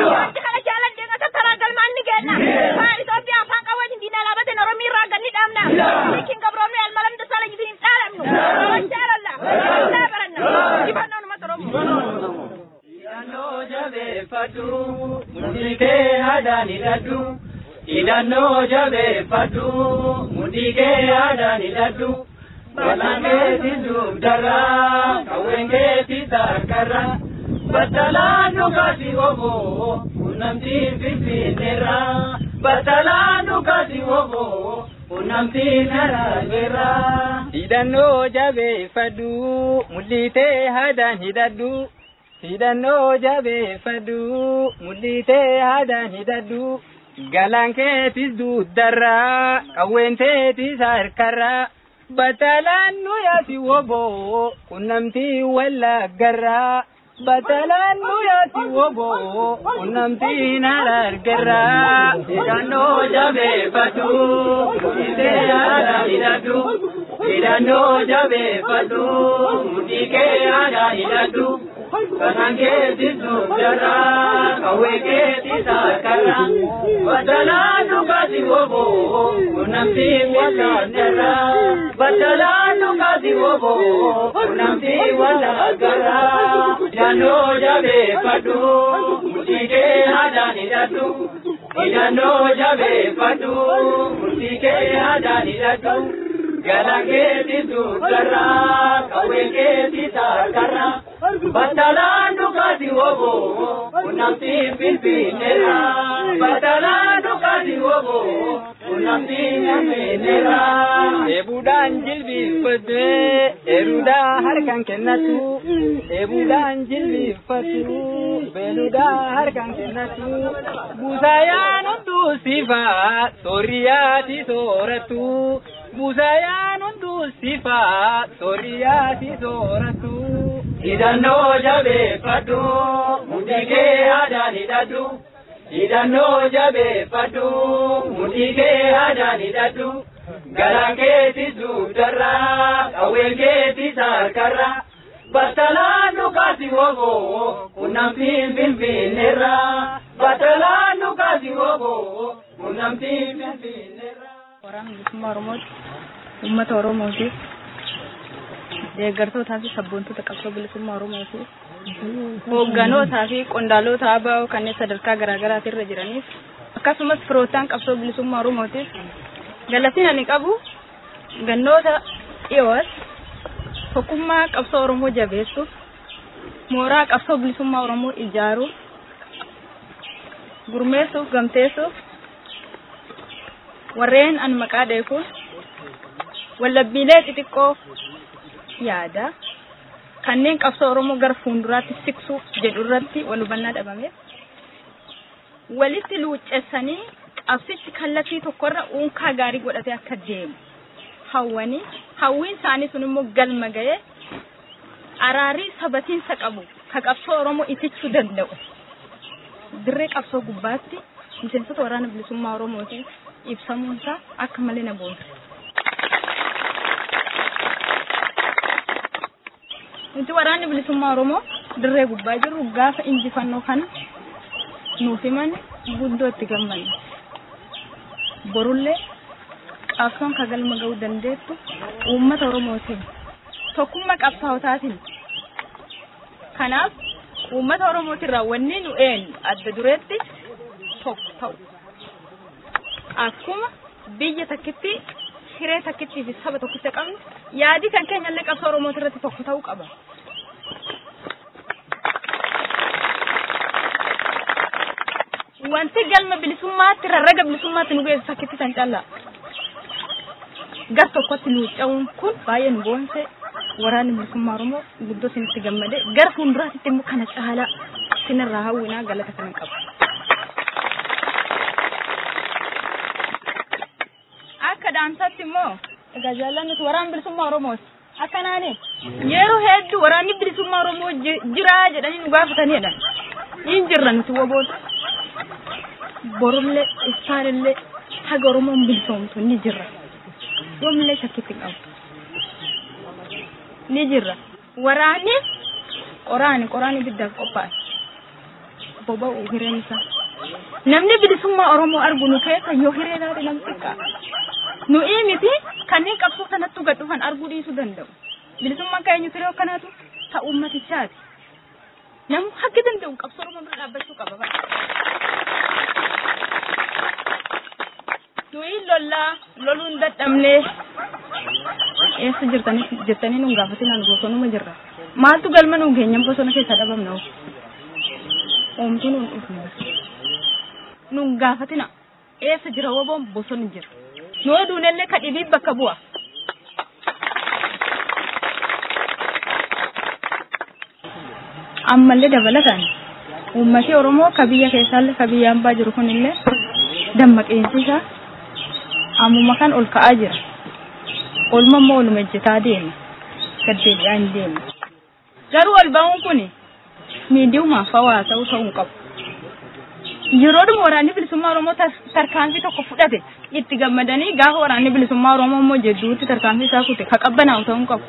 jaaladde nga tattara galmaan ni kenna. Kaan Itoophiyaa afaan qawweetiin diinaa laabateen Oromii irraa ganni dhaabna. Hiikin gabroomni almalam dasaala jitiin hin dhaalamnu. Wajjaalalla. Wajjaalaa baranna. Injifannoon uummata Oromoo. Hidhannoo jabeeffadhu, mudhii kee haadhaan hidhadhu. Hidhannoo jabeeffadhu, mudhii kee haadhaan hidhadhu. Balaan keetti dugdarraa, qawween keetti sarkarraa. Battalaan dhugaati oboo, qunnamtiin finfinneerraa. Battalaan dhugaati oboo, qunnamtiin harargeerraa. Hidhannoo jabeeffadhu, mul'itee haadhaan hidhadhu. Hidhannoo jabeeffadhu, mul'itee haadhaan hidhadhu. Galaan keetis dugdarraa, qawween teetis harkarraa. Battalaan nuyaati woboo, qunnamtii wallaggarraa. Batalaan nuyaati woboo, qunnamtiin harargerraa. Hidhannoo jabeeffadhu, mudhii haadhaan hidhadhu. Hidhannoo jabeeffadhu, mudhii kee haadhaan hidhadhu. Kanaan keetis dugdarraa, qawwee keetis harkarraa. Batalaan dhugaati woboo, qunnamtiin wallaggarraa. Batalaan dhugaati woboo, qunnamtiin wallaggarraa. Hidhannoo jabeeffadhu, mudhii kee haadhaan hidhadhu. Hidhannoo jabeeffadhu, mudhii kee haadhaan hidhadhu. Galaan keetis dugdarraa, qawwee keetis harkarraa. Battalaan dhugaati woboo, qunnamtiin finfinneerraa. Battalaan dhugaati woboo, qunnamtiin finfinneerraa. Eebuudhaan jilbiiffatee, eeruudhaa harkaan kennatu. Eebuudhaan jilbiiffatu, beeluudhaa harkaan kennatu. Buusaayaan hunduu sifaa, soorriyaati sooratu. Buusaayaan hunduu sifaa, soorriyaati sooratu. Hidhannoo jabeeffadhu, mudhii kee haadhaan hidhadhu. Hidhannoo jabeeffadhu, mudhii kee haadhaan hidhadhu. Galaan keetis dugdarraa, qawween keetis harkarraa. Battalaan dhugaati woboo, qunnamtiin finfinneerraa. Battalaan dhugaati woboo, qunnamtiin finfinneerraa. Waraana bilisummaa Oromooti. Uummata Oromootiif. Deeggartootaa fi sabboontota qabsoo bilisummaa Oromootiif. Hoogganotaa fi qondaalota ABO kanneen sadarkaa garaagaraati irra jiraniif. Akkasumas firootaan qabsoo bilisummaa Oromootiif. Galatiin ani qabu gannoota dhiyoos tokkummaa qabsoo Oromoo jabeessuuf mooraa qabsoo bilisummaa Oromoo ijaaruuf gurmeessuuf gamteessuuf warreen an maqaa dheekuuf wallabbiilee xixiqqoo yaada kanneen qabsoo Oromoo gara fuulduraatti siqsuuf jedhu irratti wal hubannaa dhabameef walitti luuccessanii qabsichi kallattii tokkorra uunkaa gaarii godhatee akka deemu hawwanii hawwiin isaanii sun immoo galma ga'ee araarii sabatiinsa qabu ka qabsoo Oromoo itichuu danda'u dirree qabsoo gubbaatti miseensota waraana bilisummaa Oromootiin ibsamuun isaa akka malee na boonsa. Nuti waraanni bilisummaa Oromoo dirree gubbaa jirru gaafa injifannoo kana nuuf himan guddoo itti gammanna. Borullee qabsoon ka galma ga'uu dandeettu uummata Oromootiin tokkummaa qabsaa'otaatiin. Kanaaf uummata Oromootirraa wanni nu eenyu adda dureetti tokko ta'u. Akkuma biyya takkitti hiree takkittii fi saba tokkitti qabnu yaadi kan keenya illee qabsoo Oromooti irratti tokko ta'uu qaba. Wanti galma bilisummaatti rarraga bilisummaatti nu geessu takkitti san callaa. Gar tokkotti nu ca'uun kun baay'ee nu boonse waraanni bilisummaa Oromoo guddoo isinitti gammade gara fuulduraatti immoo kana caalaa isinirraa hawwinaa galata kana qaba. akka dhaamsaatti immoo egaa jaallannis waraan bilisummaa Oromooti. Akkanaani yeroo hedduu waraanni bilisummaa Oromoo jira jedhanii nu gaafatanidha. Hin jirra nuti woboota. Borullee isaanillee haga Oromoon bilisoomtu ni jirra. Yoomillee shakkitti qabu. Ni jirra. Waraanni qoraani qoraani ibiddaaf qophaa'e. Boba'u hireen isaa. Namni bilisummaa Oromoo argu nu keessa yoo hiree taate nam xiqqaa. Nu'ii miti kanneen qabsoo sanatti gad dhufan arguu dhiisuu danda'u. Bilisummaan keenya ture akkanaatu ta'u ummatichaati. Namni haggi danda'u qabsoo Oromoo bira dhaabbachuu qaba bara. Nuyi lollaa loluun dadhabnee eessa jirtanii jettanii nun gaafatinaan bosonuma jirra. Maaltu galma nuun keenyan bosona keessa dhabamna oomtuu nuun dhufna. Nun gaafatina eessa jira woboon bosonni jira. Nu oduunillee ka dhibii bakka bu'a. Ammallee dabalataan uummatni Oromoo ka biyya keessaallee ka biyya hambaa jiru kunillee dammaqeensi isaa ammuma kan ol ka'aa jira. Olma immoo oluma ejjetaa deema. Gaddeebi'aa hin deema. Garuu ol ba'uun kun miidiyumaaf hawaasa'uu ta'uu hin qabu. Yeroodhuma waraanni bilisummaa Oromoo tarkaanfii tokko fudhate itti gammadanii gaafa waraanni bilisummaa Oromoo immoo jedduutti tarkaanfii isaa kute ka qabbanaa'u ta'uu hin qabu.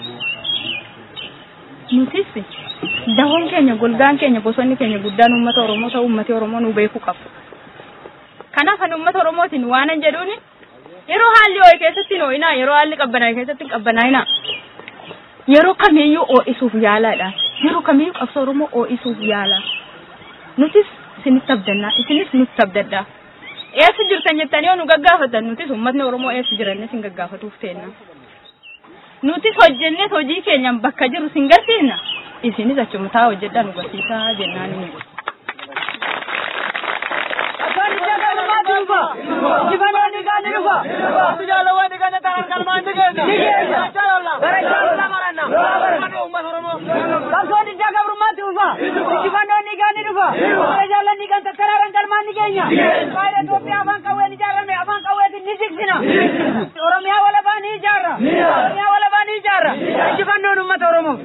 Nutis dahoon keenya golgaan keenya bosonni keenya guddaan uummata Oromoo ta'uu uummati Oromoo nu beekuu qabu. Kanaaf ani uummata Oromootiin waanan jedhuuni yeroo haalli ho'i keessatti ho'inaa yeroo haalli qabbanaa'e keessatti qabbanaa'inaa yeroo kamiyyuu ho'isuuf yaalaadha yeroo kamiyyuu qabsoo Oromoo ho'isuuf yaala nutis isinitti abdannaa isinis nutti abdaddaa eessa jirtan jettanii yoo nu gaggaafatan nutis uummatni Oromoo eessa jiranne sin gaggaafatuuf teenna nutis hojjennes hojii keenyaan bakka jiru sin garsiisna isinis achuma taa hojjedhaa nu barsiisaa jennaan ni Jibanoonni gaani dhufa. Jaalawwan gaana taran kalmaan ni geessa. Ni geessa. Jaalala. Bara jaalala maranna. Bara uummata Oromoo. Qabsoon ijaa gabrummaatti dhufa. Jibanoonni gaani dhufa. Bara jaalalli kan tattararan kalmaan ni geenya. Faayida Itoophiyaa afaan qawween ijaarame afaan qawweetiin ni jigsina. Oromiyaa walabaa ni ijaarra. Oromiyaa walabaa ni ijaarra. Jibannoon uummata Oromoo.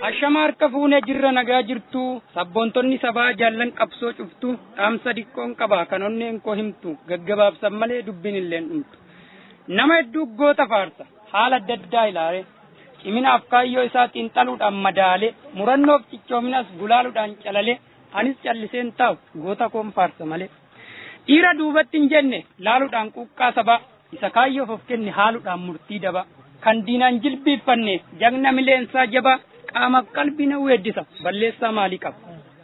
Ashama harka fuunee jirra nagaa jirtu sabboontonni sabaa jaallan qabsoo cuftu dhaamsa diqqoon qaba kan onneen koo himtu gaggabaabsan malee dubbiin illeen dhumtu. Nama hedduu goota faarsa haala adda addaa ilaale ciminaaf kaayyoo isaa xiinxaluudhaan madaale murannoof cichoominas gulaaluudhaan calale anis calliseen taa'u goota koon faarsa malee. Dhiira duubatti hin jenne laaluudhaan quuqqaa sabaa isa kaayyoof of kenne haaluudhaan murtii daba kan diinaan jilbiiffanne jagna mileensaa jabaa qaamaaf qalbii na weeddisa balleessaa maalii qaba.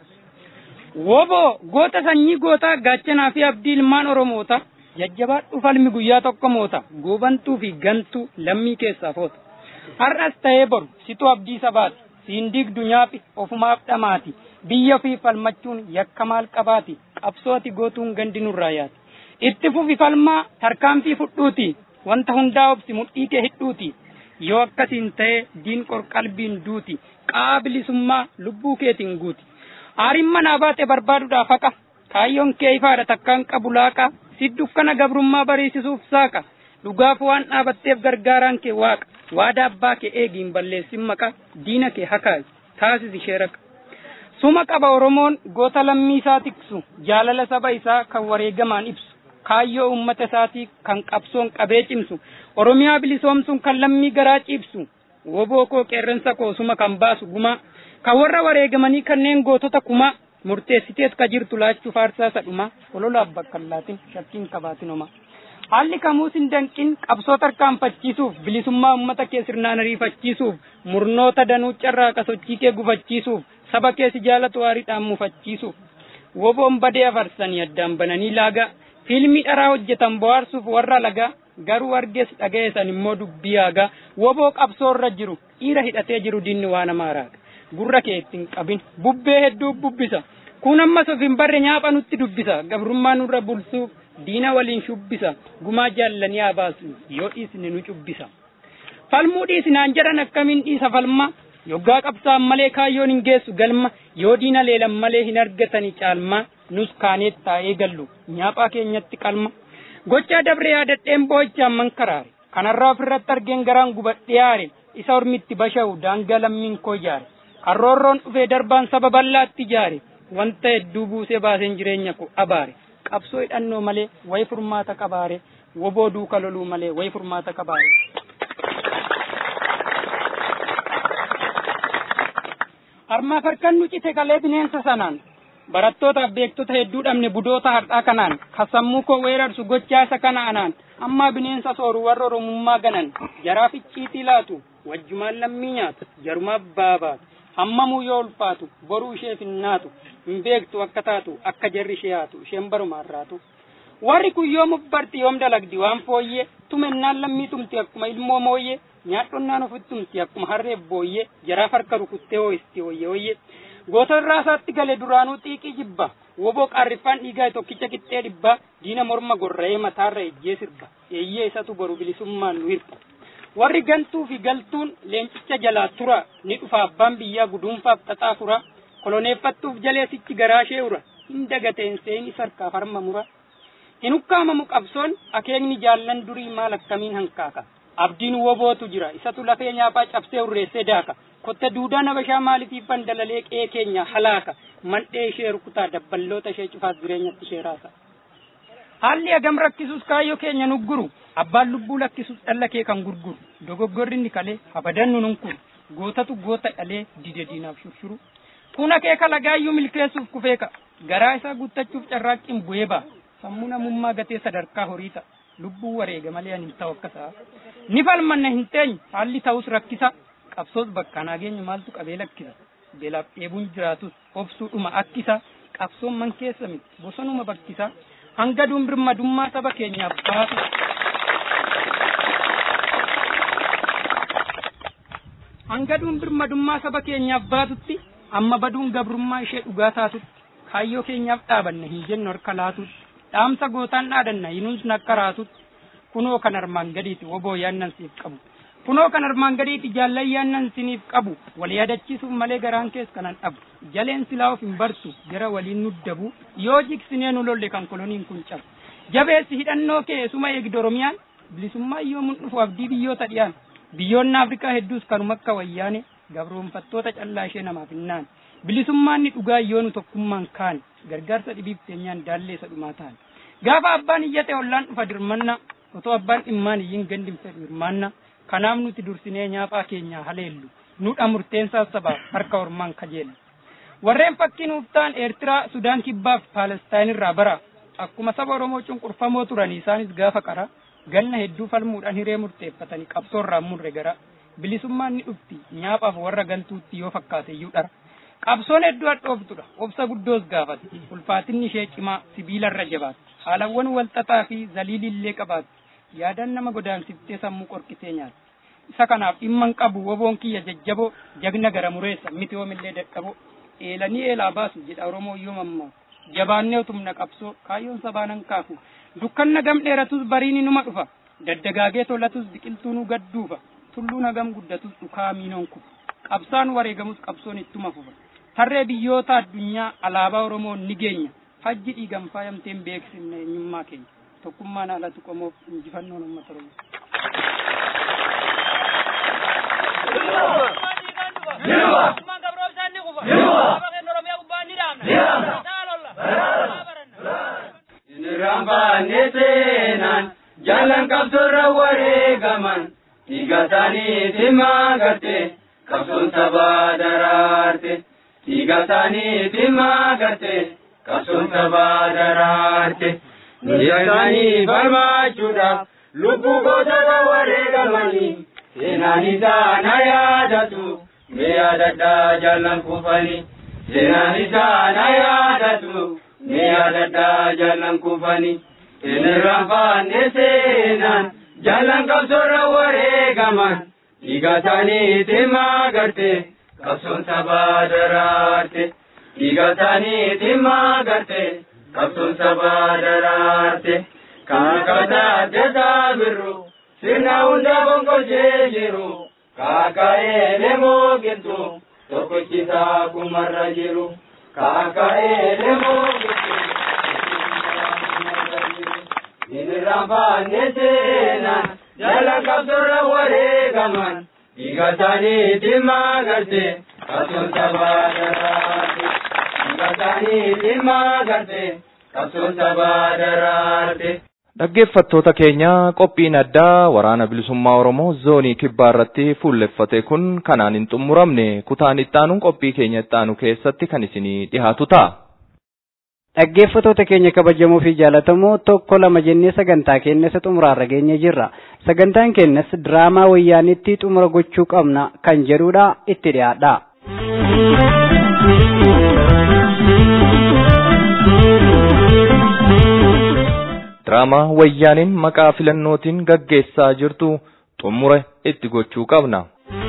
Woboo goota sanyii gootaa gaachanaa fi abdii ilmaan Oromoota jajjabaadhu falmi guyyaa tokko moota goobantuu fi gantuu lammii keessaa foota. Har'as ta'ee boru situ abdii sabaati siin digdu nyaafi ofumaaf dhamaati biyya fi falmachuun yakka maal qabaati qabsooti gootuun gandi nurraa yaati. Itti fufi falmaa tarkaanfii fudhuuti wanta hundaa obsi mudhii kee hidhuuti. yoo akkasiin ta'e diin qorqalbiin duuti qaa bilisummaa lubbuu keetiin guuti aariin manaa baate barbaaduudhaaf haqa kaayyoon kee ifaadha takkaan qabu laaqa si dukkana gabrummaa bariisisuuf saaqa dhugaaf waan dhaabatteef gargaaraan kee waaqa waada abbaa kee eegiin balleessin maqa diina kee hakaayi taasis ishee raqa suma qaba oromoon goota lammii isaa tiksu jaalala saba isaa kan wareegamaan ibsu kaayyoo ummata isaatii kan qabsoon qabee cimsu oromiyaa bilisoomsuun kan lammii garaa ciibsu woboo koo qeerransa koo suma kan baasu gumaa kan warra wareegamanii kanneen gootota kumaa murteessitees ka jirtu laachuu faarsaa sadhumaa ololaaf bakka hin laatin shakkiin qabaatin homaa. Haalli kamuus hin danqin qabsoo tarkaanfachiisuuf bilisummaa uummata kee sirnaan ariifachiisuuf murnoota danuu carraaqa sochii kee gufachiisuuf saba kee si jaalatu aariidhaan mufachiisuuf woboon badee afarsanii addaan bananii laagaa fiilmii dharaa hojjetan bohaarsuuf warra lagaa garuu argees dhagayesan immoo dubbii haagaa woboo qabsoorra jiru dhiira hidhatee jiru dinni waan namaa raaga gurra kee ittiin qabin bubbee hedduu bubbisa kun ammas of hin barre nyaapha nutti dubbisa gabrummaa nurra bulsuuf diina waliin shubbisa gumaa jaallanii haa baasu yoo dhiisne nu cubbisa falmuu dhiisinaan jedhan akkamiin dhiisa falma yoggaa qabsaan malee kaayyoon hin geessu galma yoo diina leelan malee hin argatani caalma nus kaaneet taa'ee gallu nyaaphaa keenyatti qalma gochaa dabree yaadadheen boo'ichaan man karaare kanarraa ofirratti argeen garaan gubadhee yaare isa ormitti basha'u daangaa lammiin koo jaare karroorroon dhufee darbaan saba bal'aatti jaare wanta hedduu buusee baaseen jireenya koo abaare qabsoo hidhannoo malee wayi furmaata qabaare woboo duuka loluu malee wayi furmaata qabaare. Harmaaf harkan nu cite galee bineensa sanaan barattootaaf beektota hedduu dhabne budoota har'aa kanaan kasammuu koo weerarsu gochaa isa kana anaan ammaa bineensa sooru warra oromummaa ganan jaraaf icciitii laatu wajjumaan lammii nyaatu jarumaaf baabaatu hammamuu yoo ulfaatu boruu isheef hin naatu hin beektu akka taatu akka jarri ishee haatu isheen barumaan raatu. Warri kun yoom barti yoom dalagdi waan fooyyee tumennaan lammii tumti akkuma ilmoo mooyyee nyaadhonnaan ofitti tumti akkuma harreef booyyee jaraaf harka rukuttee hoo'isti hooyyee hooyyee. Goota irraa isaatti gale duraanuu xiiqii jibba woboo qaarriffaan dhiigaa tokkicha qixxee dhibba diina morma gorra'ee mataarra ejjee sirba eeyyee isatu boru bilisummaan nu hirpa. Warri gantuu fi galtuun leencicha jalaa tura ni dhufa abbaan biyyaa guduunfaaf xaxaa fura koloneeffattuuf jaleesichi garaa ishee ura hin dagateen seeni sarkaaf harma mura. Hin ukkaamamu qabsoon akeekni jaallan durii maal akkamiin hankaaka. Abdiin wobootu jira isatu lafee nyaaphaa cabsee urreessee daaka. Kotta duudaa nabashaa maaliitiif dalalee qe'ee keenya halaaka. Mandhee ishee rukutaa dabballoota ishee cufaas jireenyatti ishee raasa. Haalli agam rakkisuus kaayyoo keenya nugguru. Abbaan lubbuu lakkisuus dhalla kee kan gurguru. Dogoggorri ni kalee habadannu nunkuru. Gootatu goota dhalee dide diinaaf shurshuru. Kun akeeka lagaayyuu milkeessuuf kufeeka. Garaa isaa guuttachuuf carraaqqiin bu'ee ba'a. Sammuu namummaa gatee sadarkaa horii ta'a. Lubbuu wareega malee ani hin ta'u akkasaa. Ni falmanna hin teenyu haalli ta'us rakkisa. Qabsoos bakka nageenyu maaltu qabee lakkisa. Beelaaf dheebuun jiraatus obsuudhuma akkisa. Qabsoon man keessa miti bosonuma bakkisa. Hanga birmadummaa saba keenyaaf baasu. Hanga birmadummaa saba keenyaaf baatutti amma baduun gabrummaa ishee dhugaa taatutti kaayyoo keenyaaf dhaabanna hin jennu harka laatutti. dhaamsa gootaan dhaadanna hinuus nakka raatutti kunoo kan armaan gadiiti woboo yaannan siif qabu kunoo kan armaan gadiiti jaallan yaannan siniif qabu wal yaadachiisuuf malee garaan kees kanan dhabu jaleen silaa of hin bartu jara waliin nuddabu yoo jigsinee nu lolle kan koloniin kun cabu jabeessi hidhannoo kee suma eegdi oromiyaan bilisummaa yoo mun dhufu abdii biyyoota dhiyaan biyyoonni afrikaa hedduus kanuma akka wayyaane gabroonfattoota callaa ishee namaaf hinnaan bilisummaan ni dhugaa yoonu tokkummaan kaan gargaarsa dhibiif keenyaan daallee isa dhumaa ta'an gaafa abbaan iyyate ollaan dhufa dirmanna otoo abbaan dhimmaan iyyin gandin fedhu hirmaanna kanaaf nuti dursinee nyaaphaa keenya haleellu nudha murteensaa sabaaf harka ormaan kajeellu warreen fakkii nuuf ta'an eertiraa sudaan kibbaaf paalestaan irraa bara akkuma saba oromoo cunqurfamoo turan isaanis gaafa qara ganna hedduu falmuudhaan hiree murteeffatanii qabsoorraa murre gara bilisummaan ni dhufti nyaaphaaf warra galtuutti yoo fakkaate iyyuu dhara qabsoon hedduu hadhooftudha obsa guddoos gaafate ulfaatinni ishee cimaa sibiilarra jabaate haalawwan walxaxaa fi zaliilillee qabaate yaadaan nama godaansiftee sammuu qorkitee nyaate isa kanaaf dhimman qabu woboon kiyya jajjaboo jagna gara mureessa miti yoomillee dadhaboo eelanii eelaa baasu jedha oromoo yoo mammaa jabaannee tumna qabsoo kaayyoon sabaanan kaafu dukkanna gam dheeratus bariini numa dhufa daddagaagee tolatus biqiltuu nu gadduufa tulluun hagam guddatus dhukaa miinoon kufa qabsaan wareegamus qabsoon ittuma fufa tarree biyyoota addunyaa alaabaa oromoo ni geenya hajji dhiigan faayamteen beeksifne eenyummaa keenya tokkummaan haalatu qomoof injifannoon uummata oromoo. Rambaane seenaan jaalan qabsoorra wareegaman dhiigatanii timaa garte qabsoon sabaa daraarte dhiigatanii timaa garte qabsoon sabaa daraarte dhiigatanii barbaachuudhaaf lubbuu gootota wareegamanii seenaan isaa na yaadatu mee yaadadhaa jaalan kufanii seenaan isaa na yaadatu mee yaadadhaa jaalan kufanii seenirraan faanne seenaan jaalan qabsoorra wareegaman dhiigatanii timaa garte qabsoon sabaa daraarte dhiigatanii timaa garte qabsoon sabaa daraarte kaakata addeesaa birru sirna hunda bonkojee jiru kaaka'ee lemoo giltu tokkichisaa kumarra jiru kaaka'ee lemoo giltu Inirraan faanne seenaan jaalan qabsoorra wareegaman dhiigatanii timaa garte qabsoon sabaa daraarte dhiigatanii timaa garte qabsoon sabaa daraarte. Dhaggeeffattoota keenya qophiin addaa waraana bilisummaa Oromoo zoonii kibbaa irratti fuulleffate kun kanaan hin xumuramne kutaan ittaanuun qophii keenya ittaanu keessatti kan isinii dhihaatu ta'a. Dhaggeeffattoota keenya kabajamoo fi jaalatamoo tokko lama jennee sagantaa keenya isa xumuraarra geenye jirra. Sagantaan keenyas diraamaa wayyaanitti xumura gochuu qabna kan jedhudha itti dhiyaadha. Diraamaa wayyaaniin maqaa filannootiin gaggeessaa jirtu xumura itti gochuu qabna.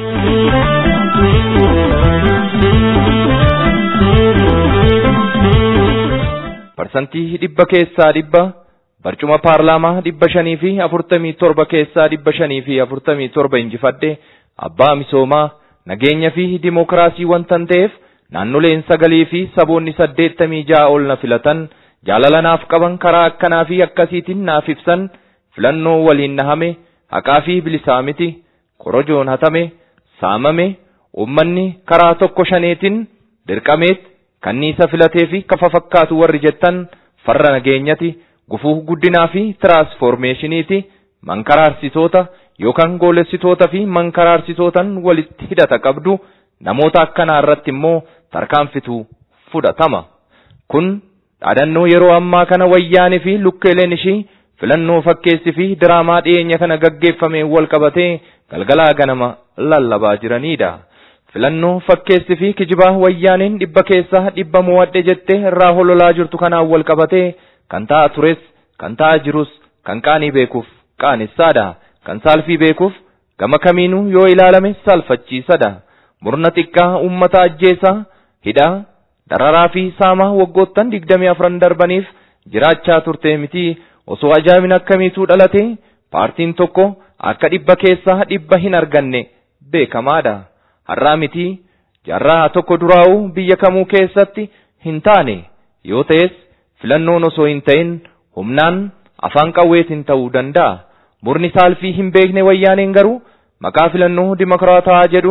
Parsantii dhibba keessaa dhibba barcuma paarlaamaa dhibba shanii fi afurtamii torba keessaa dhibba shanii fi afurtamii torba injifadhe abbaa misoomaa nageenya fi dimokiraasii wantan ta'eef naannoleen sagalii fi saboonni saddeettamii ja'a ol na filatan jaalala naaf qaban karaa akkanaa fi akkasiitiin naaf ibsan filannoo waliin nahame haqaa fi bilisaa miti korojoon hatame saamame ummanni karaa tokko shaneetiin dirqameet kanniisa filatee fi kafa fakkaatu warri jettan farra nageenyati gufuu guddinaa fi tiraansfoormeeshiniiti mankaraarsitoota yookaan goolessitoota fi mankaraarsitootan walitti hidhata qabdu namoota akkanaa irratti immoo tarkaanfitu fudhatama. Kun dhaadannoo yeroo ammaa kana wayyaanii fi lukkeeleen ishii filannoo fakkeessi fi diraamaa dhiyeenya kana gaggeeffameen wal qabatee galgalaa ganama lallabaa jiranidha. Filannoo fakkeessi fi kijibaa wayyaaniin dhibba keessaa dhibba mo'adhe jettee irraa hololaa jirtu kanaan wal qabatee kan ta'a tures kan ta'a jirus kan qaanii beekuuf qaanessaadha. Kan saalfii beekuuf gama kamiinuu yoo ilaalame saalfachiisadha. Murna xiqqaa uummata ajjeesaa hidhaa dararaa fi saamaa waggoottan digdamii afran darbaniif jiraachaa turte miti osoo ajaa'ibni akkamiituu dhalate paartiin tokko akka dhibba keessaa dhibba hin arganne beekamaadha. Har'aa miti jaarraa tokko duraa'uu biyya kamuu keessatti hin taane yoo ta'es filannoon osoo hin ta'in humnaan afaan qawweetiin ta'uu danda'a. Murni saalfii hin beekne wayyaaneen garuu maqaa filannoo dimokiraataa jedhuun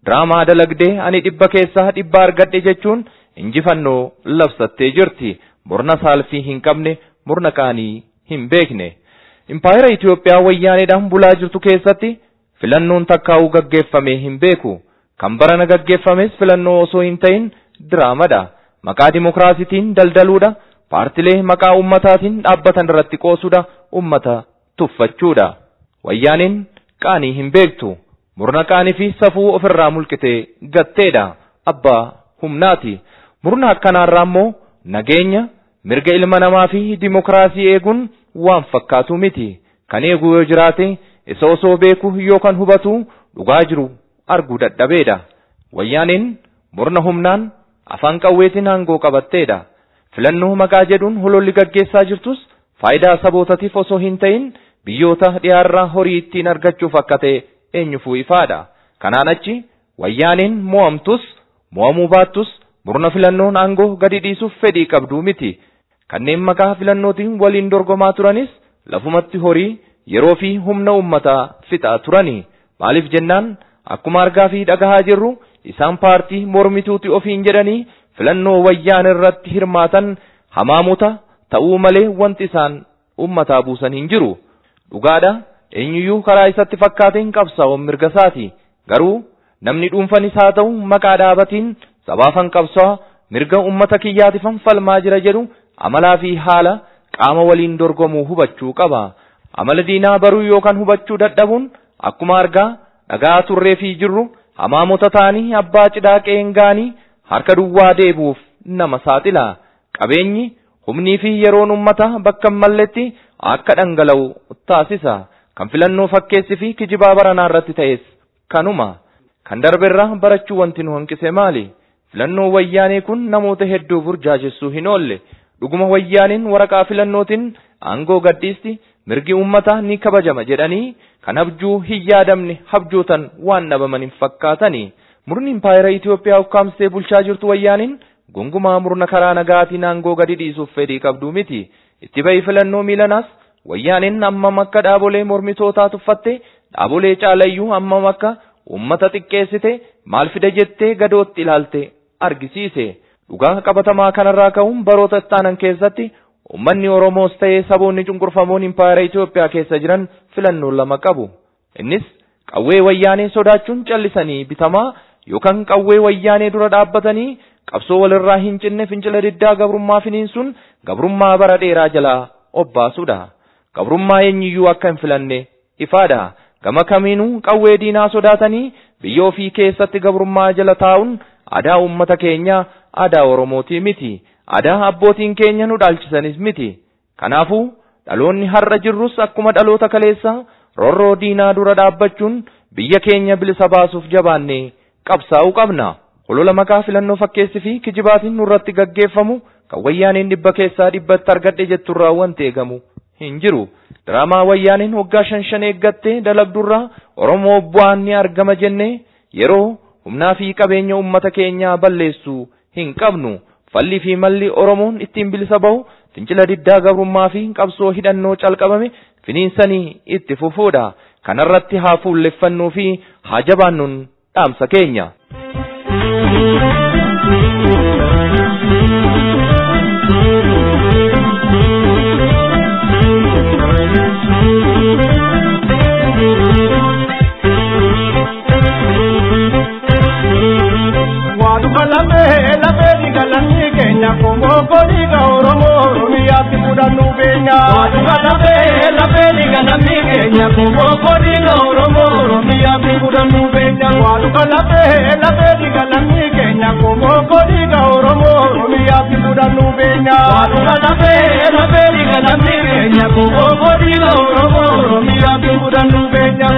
diraamaa dalagdee ani dhibba keessaa dhibba argadhe jechuun injifannoo labsattee jirti. Murna saalfii hin qabne murna qaanii hin beekne. Impaayera Itoophiyaa wayyaaneedhaan bulaa jirtu keessatti filannoon takkaa'uu gaggeeffamee hin beeku. Kan barana gaggeeffames filannoo osoo hin ta'in diraamadha. Maqaa dimokiraasiitiin daldaluudha. Paartilee maqaa ummataatiin dhaabbatan irratti qoosuudha. Ummata tuffachuudha. Wayyaaneen qaanii hin beektu. Murna qaanii fi safuu ofirraa mulqitee gatteedha. Abbaa humnaati. Murna akkanaarraa immoo nageenya, mirga ilma namaa fi dimokiraasii eeguun waan fakkaatu miti. Kan eegu yoo jiraate isa osoo beeku yookaan hubatu dhugaa jiru arguu dadhabeedha. Wayyaaneen murna humnaan afaan qawweetiin aangoo qabatteedha. Filannoo maqaa jedhuun hololli gaggeessaa jirtus faayidaa sabootaatiif osoo hin ta'in biyyoota dhiyaarraa horii ittiin argachuuf akka ta'e eenyufuu ifaadha. Kanaan achi wayyaaneen mo'amtus mo'amuu baattus murna filannoon aangoo gadi dhiisuuf fedhii qabduu miti. Kanneen maqaa filannootiin waliin dorgomaa turanis lafumatti horii yeroo fi humna uummataa fixaa turani. Maaliif jennaan akkuma argaa fi dhagahaa jirru isaan paartii mormituuti ofiin jedhanii filannoo wayyaan irratti hirmaatan hamaamuta ta'uu malee wanti isaan uummataa buusan hin jiru. Dhugaadha eenyuyyuu karaa isatti fakkaateen qabsaa'uun mirga isaati. Garuu namni dhuunfanis haa ta'u maqaa dhaabatiin sabaafan qabsaa mirga ummata kiyyaatifan falmaa jira jedhu amalaa fi haala qaama waliin dorgomuu hubachuu qaba. Amala diinaa baruu yookaan hubachuu dadhabuun akkuma argaa dhagaa turree fi jirru hamaamota ta'anii abbaa cidhaa qeengaanii harka duwwaa deebuuf nama saaxila. Qabeenyi humnii fi yeroon ummata bakka hin malletti akka dhangala'u taasisa. Kan filannoo fakkeessi fi kijibaa baranaa irratti ta'es kanuma. Kan darberraa barachuu wanti nu hanqise maali? Filannoo wayyaanee kun namoota hedduu burjaajessuu hin oolle. Dhuguma wayyaaniin waraqaa filannootiin aangoo gadhiisti mirgi uummataa ni kabajama jedhanii kan abjuu hin yaadamne habjootan waan dhabaman hin fakkaatani. Murni impaayera Itoophiyaa ukkaamsitee bulchaa jirtu wayyaaniin gongumaa murna karaa nagaatiin aangoo gadi dhiisuuf fedhii qabduu miti. Itti bahi filannoo miilanaas wayyaaniin ammam akka dhaabolee mormitootaa tuffatte dhaabolee caalayyuu ammam akka uummata xiqqeessite maal fida jettee gadootti ilaalte argisiise. Dhugaa qabatamaa kanarraa ka'uun baroota ittaanan keessatti uummanni Oromoos ta'ee saboonni cunqurfamoon impaayera Itoophiyaa keessa jiran filannoo lama qabu. Innis qawwee wayyaanee sodaachuun callisanii bitamaa yookaan qawwee wayyaanee dura dhaabbatanii qabsoo walirraa hin cinne fincila diddaa gabrummaa finiinsuun gabrummaa bara dheeraa jalaa obbaasudha. Gabrummaa eenyuyyuu akka hin filanne ifaadha. Gama kamiinuu qawwee diinaa sodaatanii biyya ofii keessatti gabrummaa jala taa'uun aadaa uummata keenyaa aadaa Oromootii miti. Aadaa abbootiin keenya nu dhaalchisanis miti. Kanaafuu dhaloonni har'a jirrus akkuma dhaloota kaleessaa roorroo diinaa dura dhaabbachuun biyya keenya bilisa baasuuf jabaannee qabsaa'uu qabna. Holola maqaa filannoo fakkeessi fi kijibaatiin nurratti gaggeeffamu kan wayyaaneen dhibba keessaa dhibbatti argadhe jetturraa wanti eegamu hin jiru. Diraamaa wayyaaneen waggaa shan shan eeggattee dalagdurraa Oromoo bu'aan ni argama jennee yeroo humnaa fi qabeenya uummata keenyaa balleessuu hin qabnu. Falli fi malli Oromoon ittiin bilisa bahu fincila diddaa gabrummaa fi qabsoo hidhannoo calqabame finiinsanii itti fufuudha. Kanarratti haa fuulleffannuu fi haa jabaannuun dhaamsa keenya. Waaduma lamee lamee diga lammii keenya komooko diga Oromoo Oromiyaatti fudhannuu beenya. Waaduma lamee lamee diga lammii keenya komooko diga Oromoo Oromiyaatti fudhannuu beenya. Waaduma lamee lamee diga lammii keenya komooko diga Oromoo Oromiyaatti fudhannuu beenya. Waaduma lamee lamee diga lammii keenya komooko diga Oromoo Oromiyaatti fudhannuu beenya.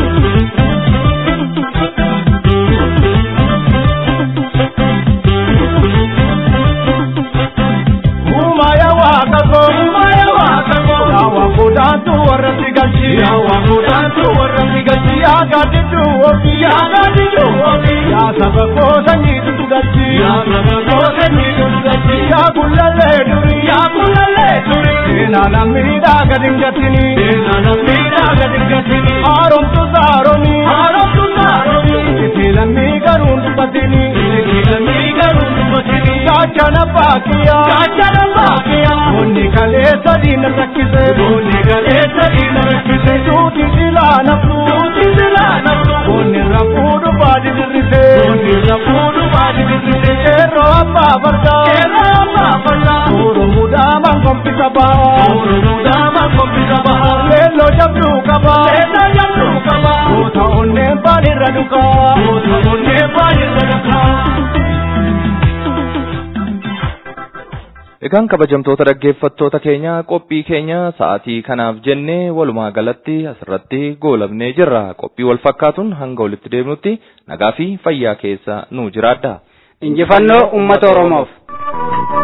Umaya wakako, umaya wakako. Yawa kudantu warra sigalchi, yawa kudantu warra sigalchi. Ya gadidu ofi, ya gadidu ofi. Ya sabako sanyi dudugalchi, ya sabako sanyi dudugalchi. Ya kulale duri, ya kulale duri. Ena namida gadingatini, ena namida gadingatini. Arom tu zaroni, arom tu zaroni. Iti lammi galeessa diina rakkise boonni galeessa diina rakkise duuti silaa naftu duuti silaa naftu boonni rafuudhu baadi dirrise boonni rafuudhu baadi dirrise qeerroo abbaa fardaa qeerroo abbaa fardaa oromoo daamaan kombisa bahaa oromoo daamaan kombisa bahaa leelloo jabduu qabaa leelloo jabduu qabaa goota onneen baanirra dhugaa goota onneen baanirra dhugaa. Egaan kabajamtoota dhaggeeffattoota keenya qophii keenya sa'aatii kanaaf jennee walumaa galatti asirratti goolabnee jirra. Qophii wal fakkaatuun hanga walitti deemnutti nagaa fi fayyaa keessa nu jiraadha. Injifannoo uummata Oromoof.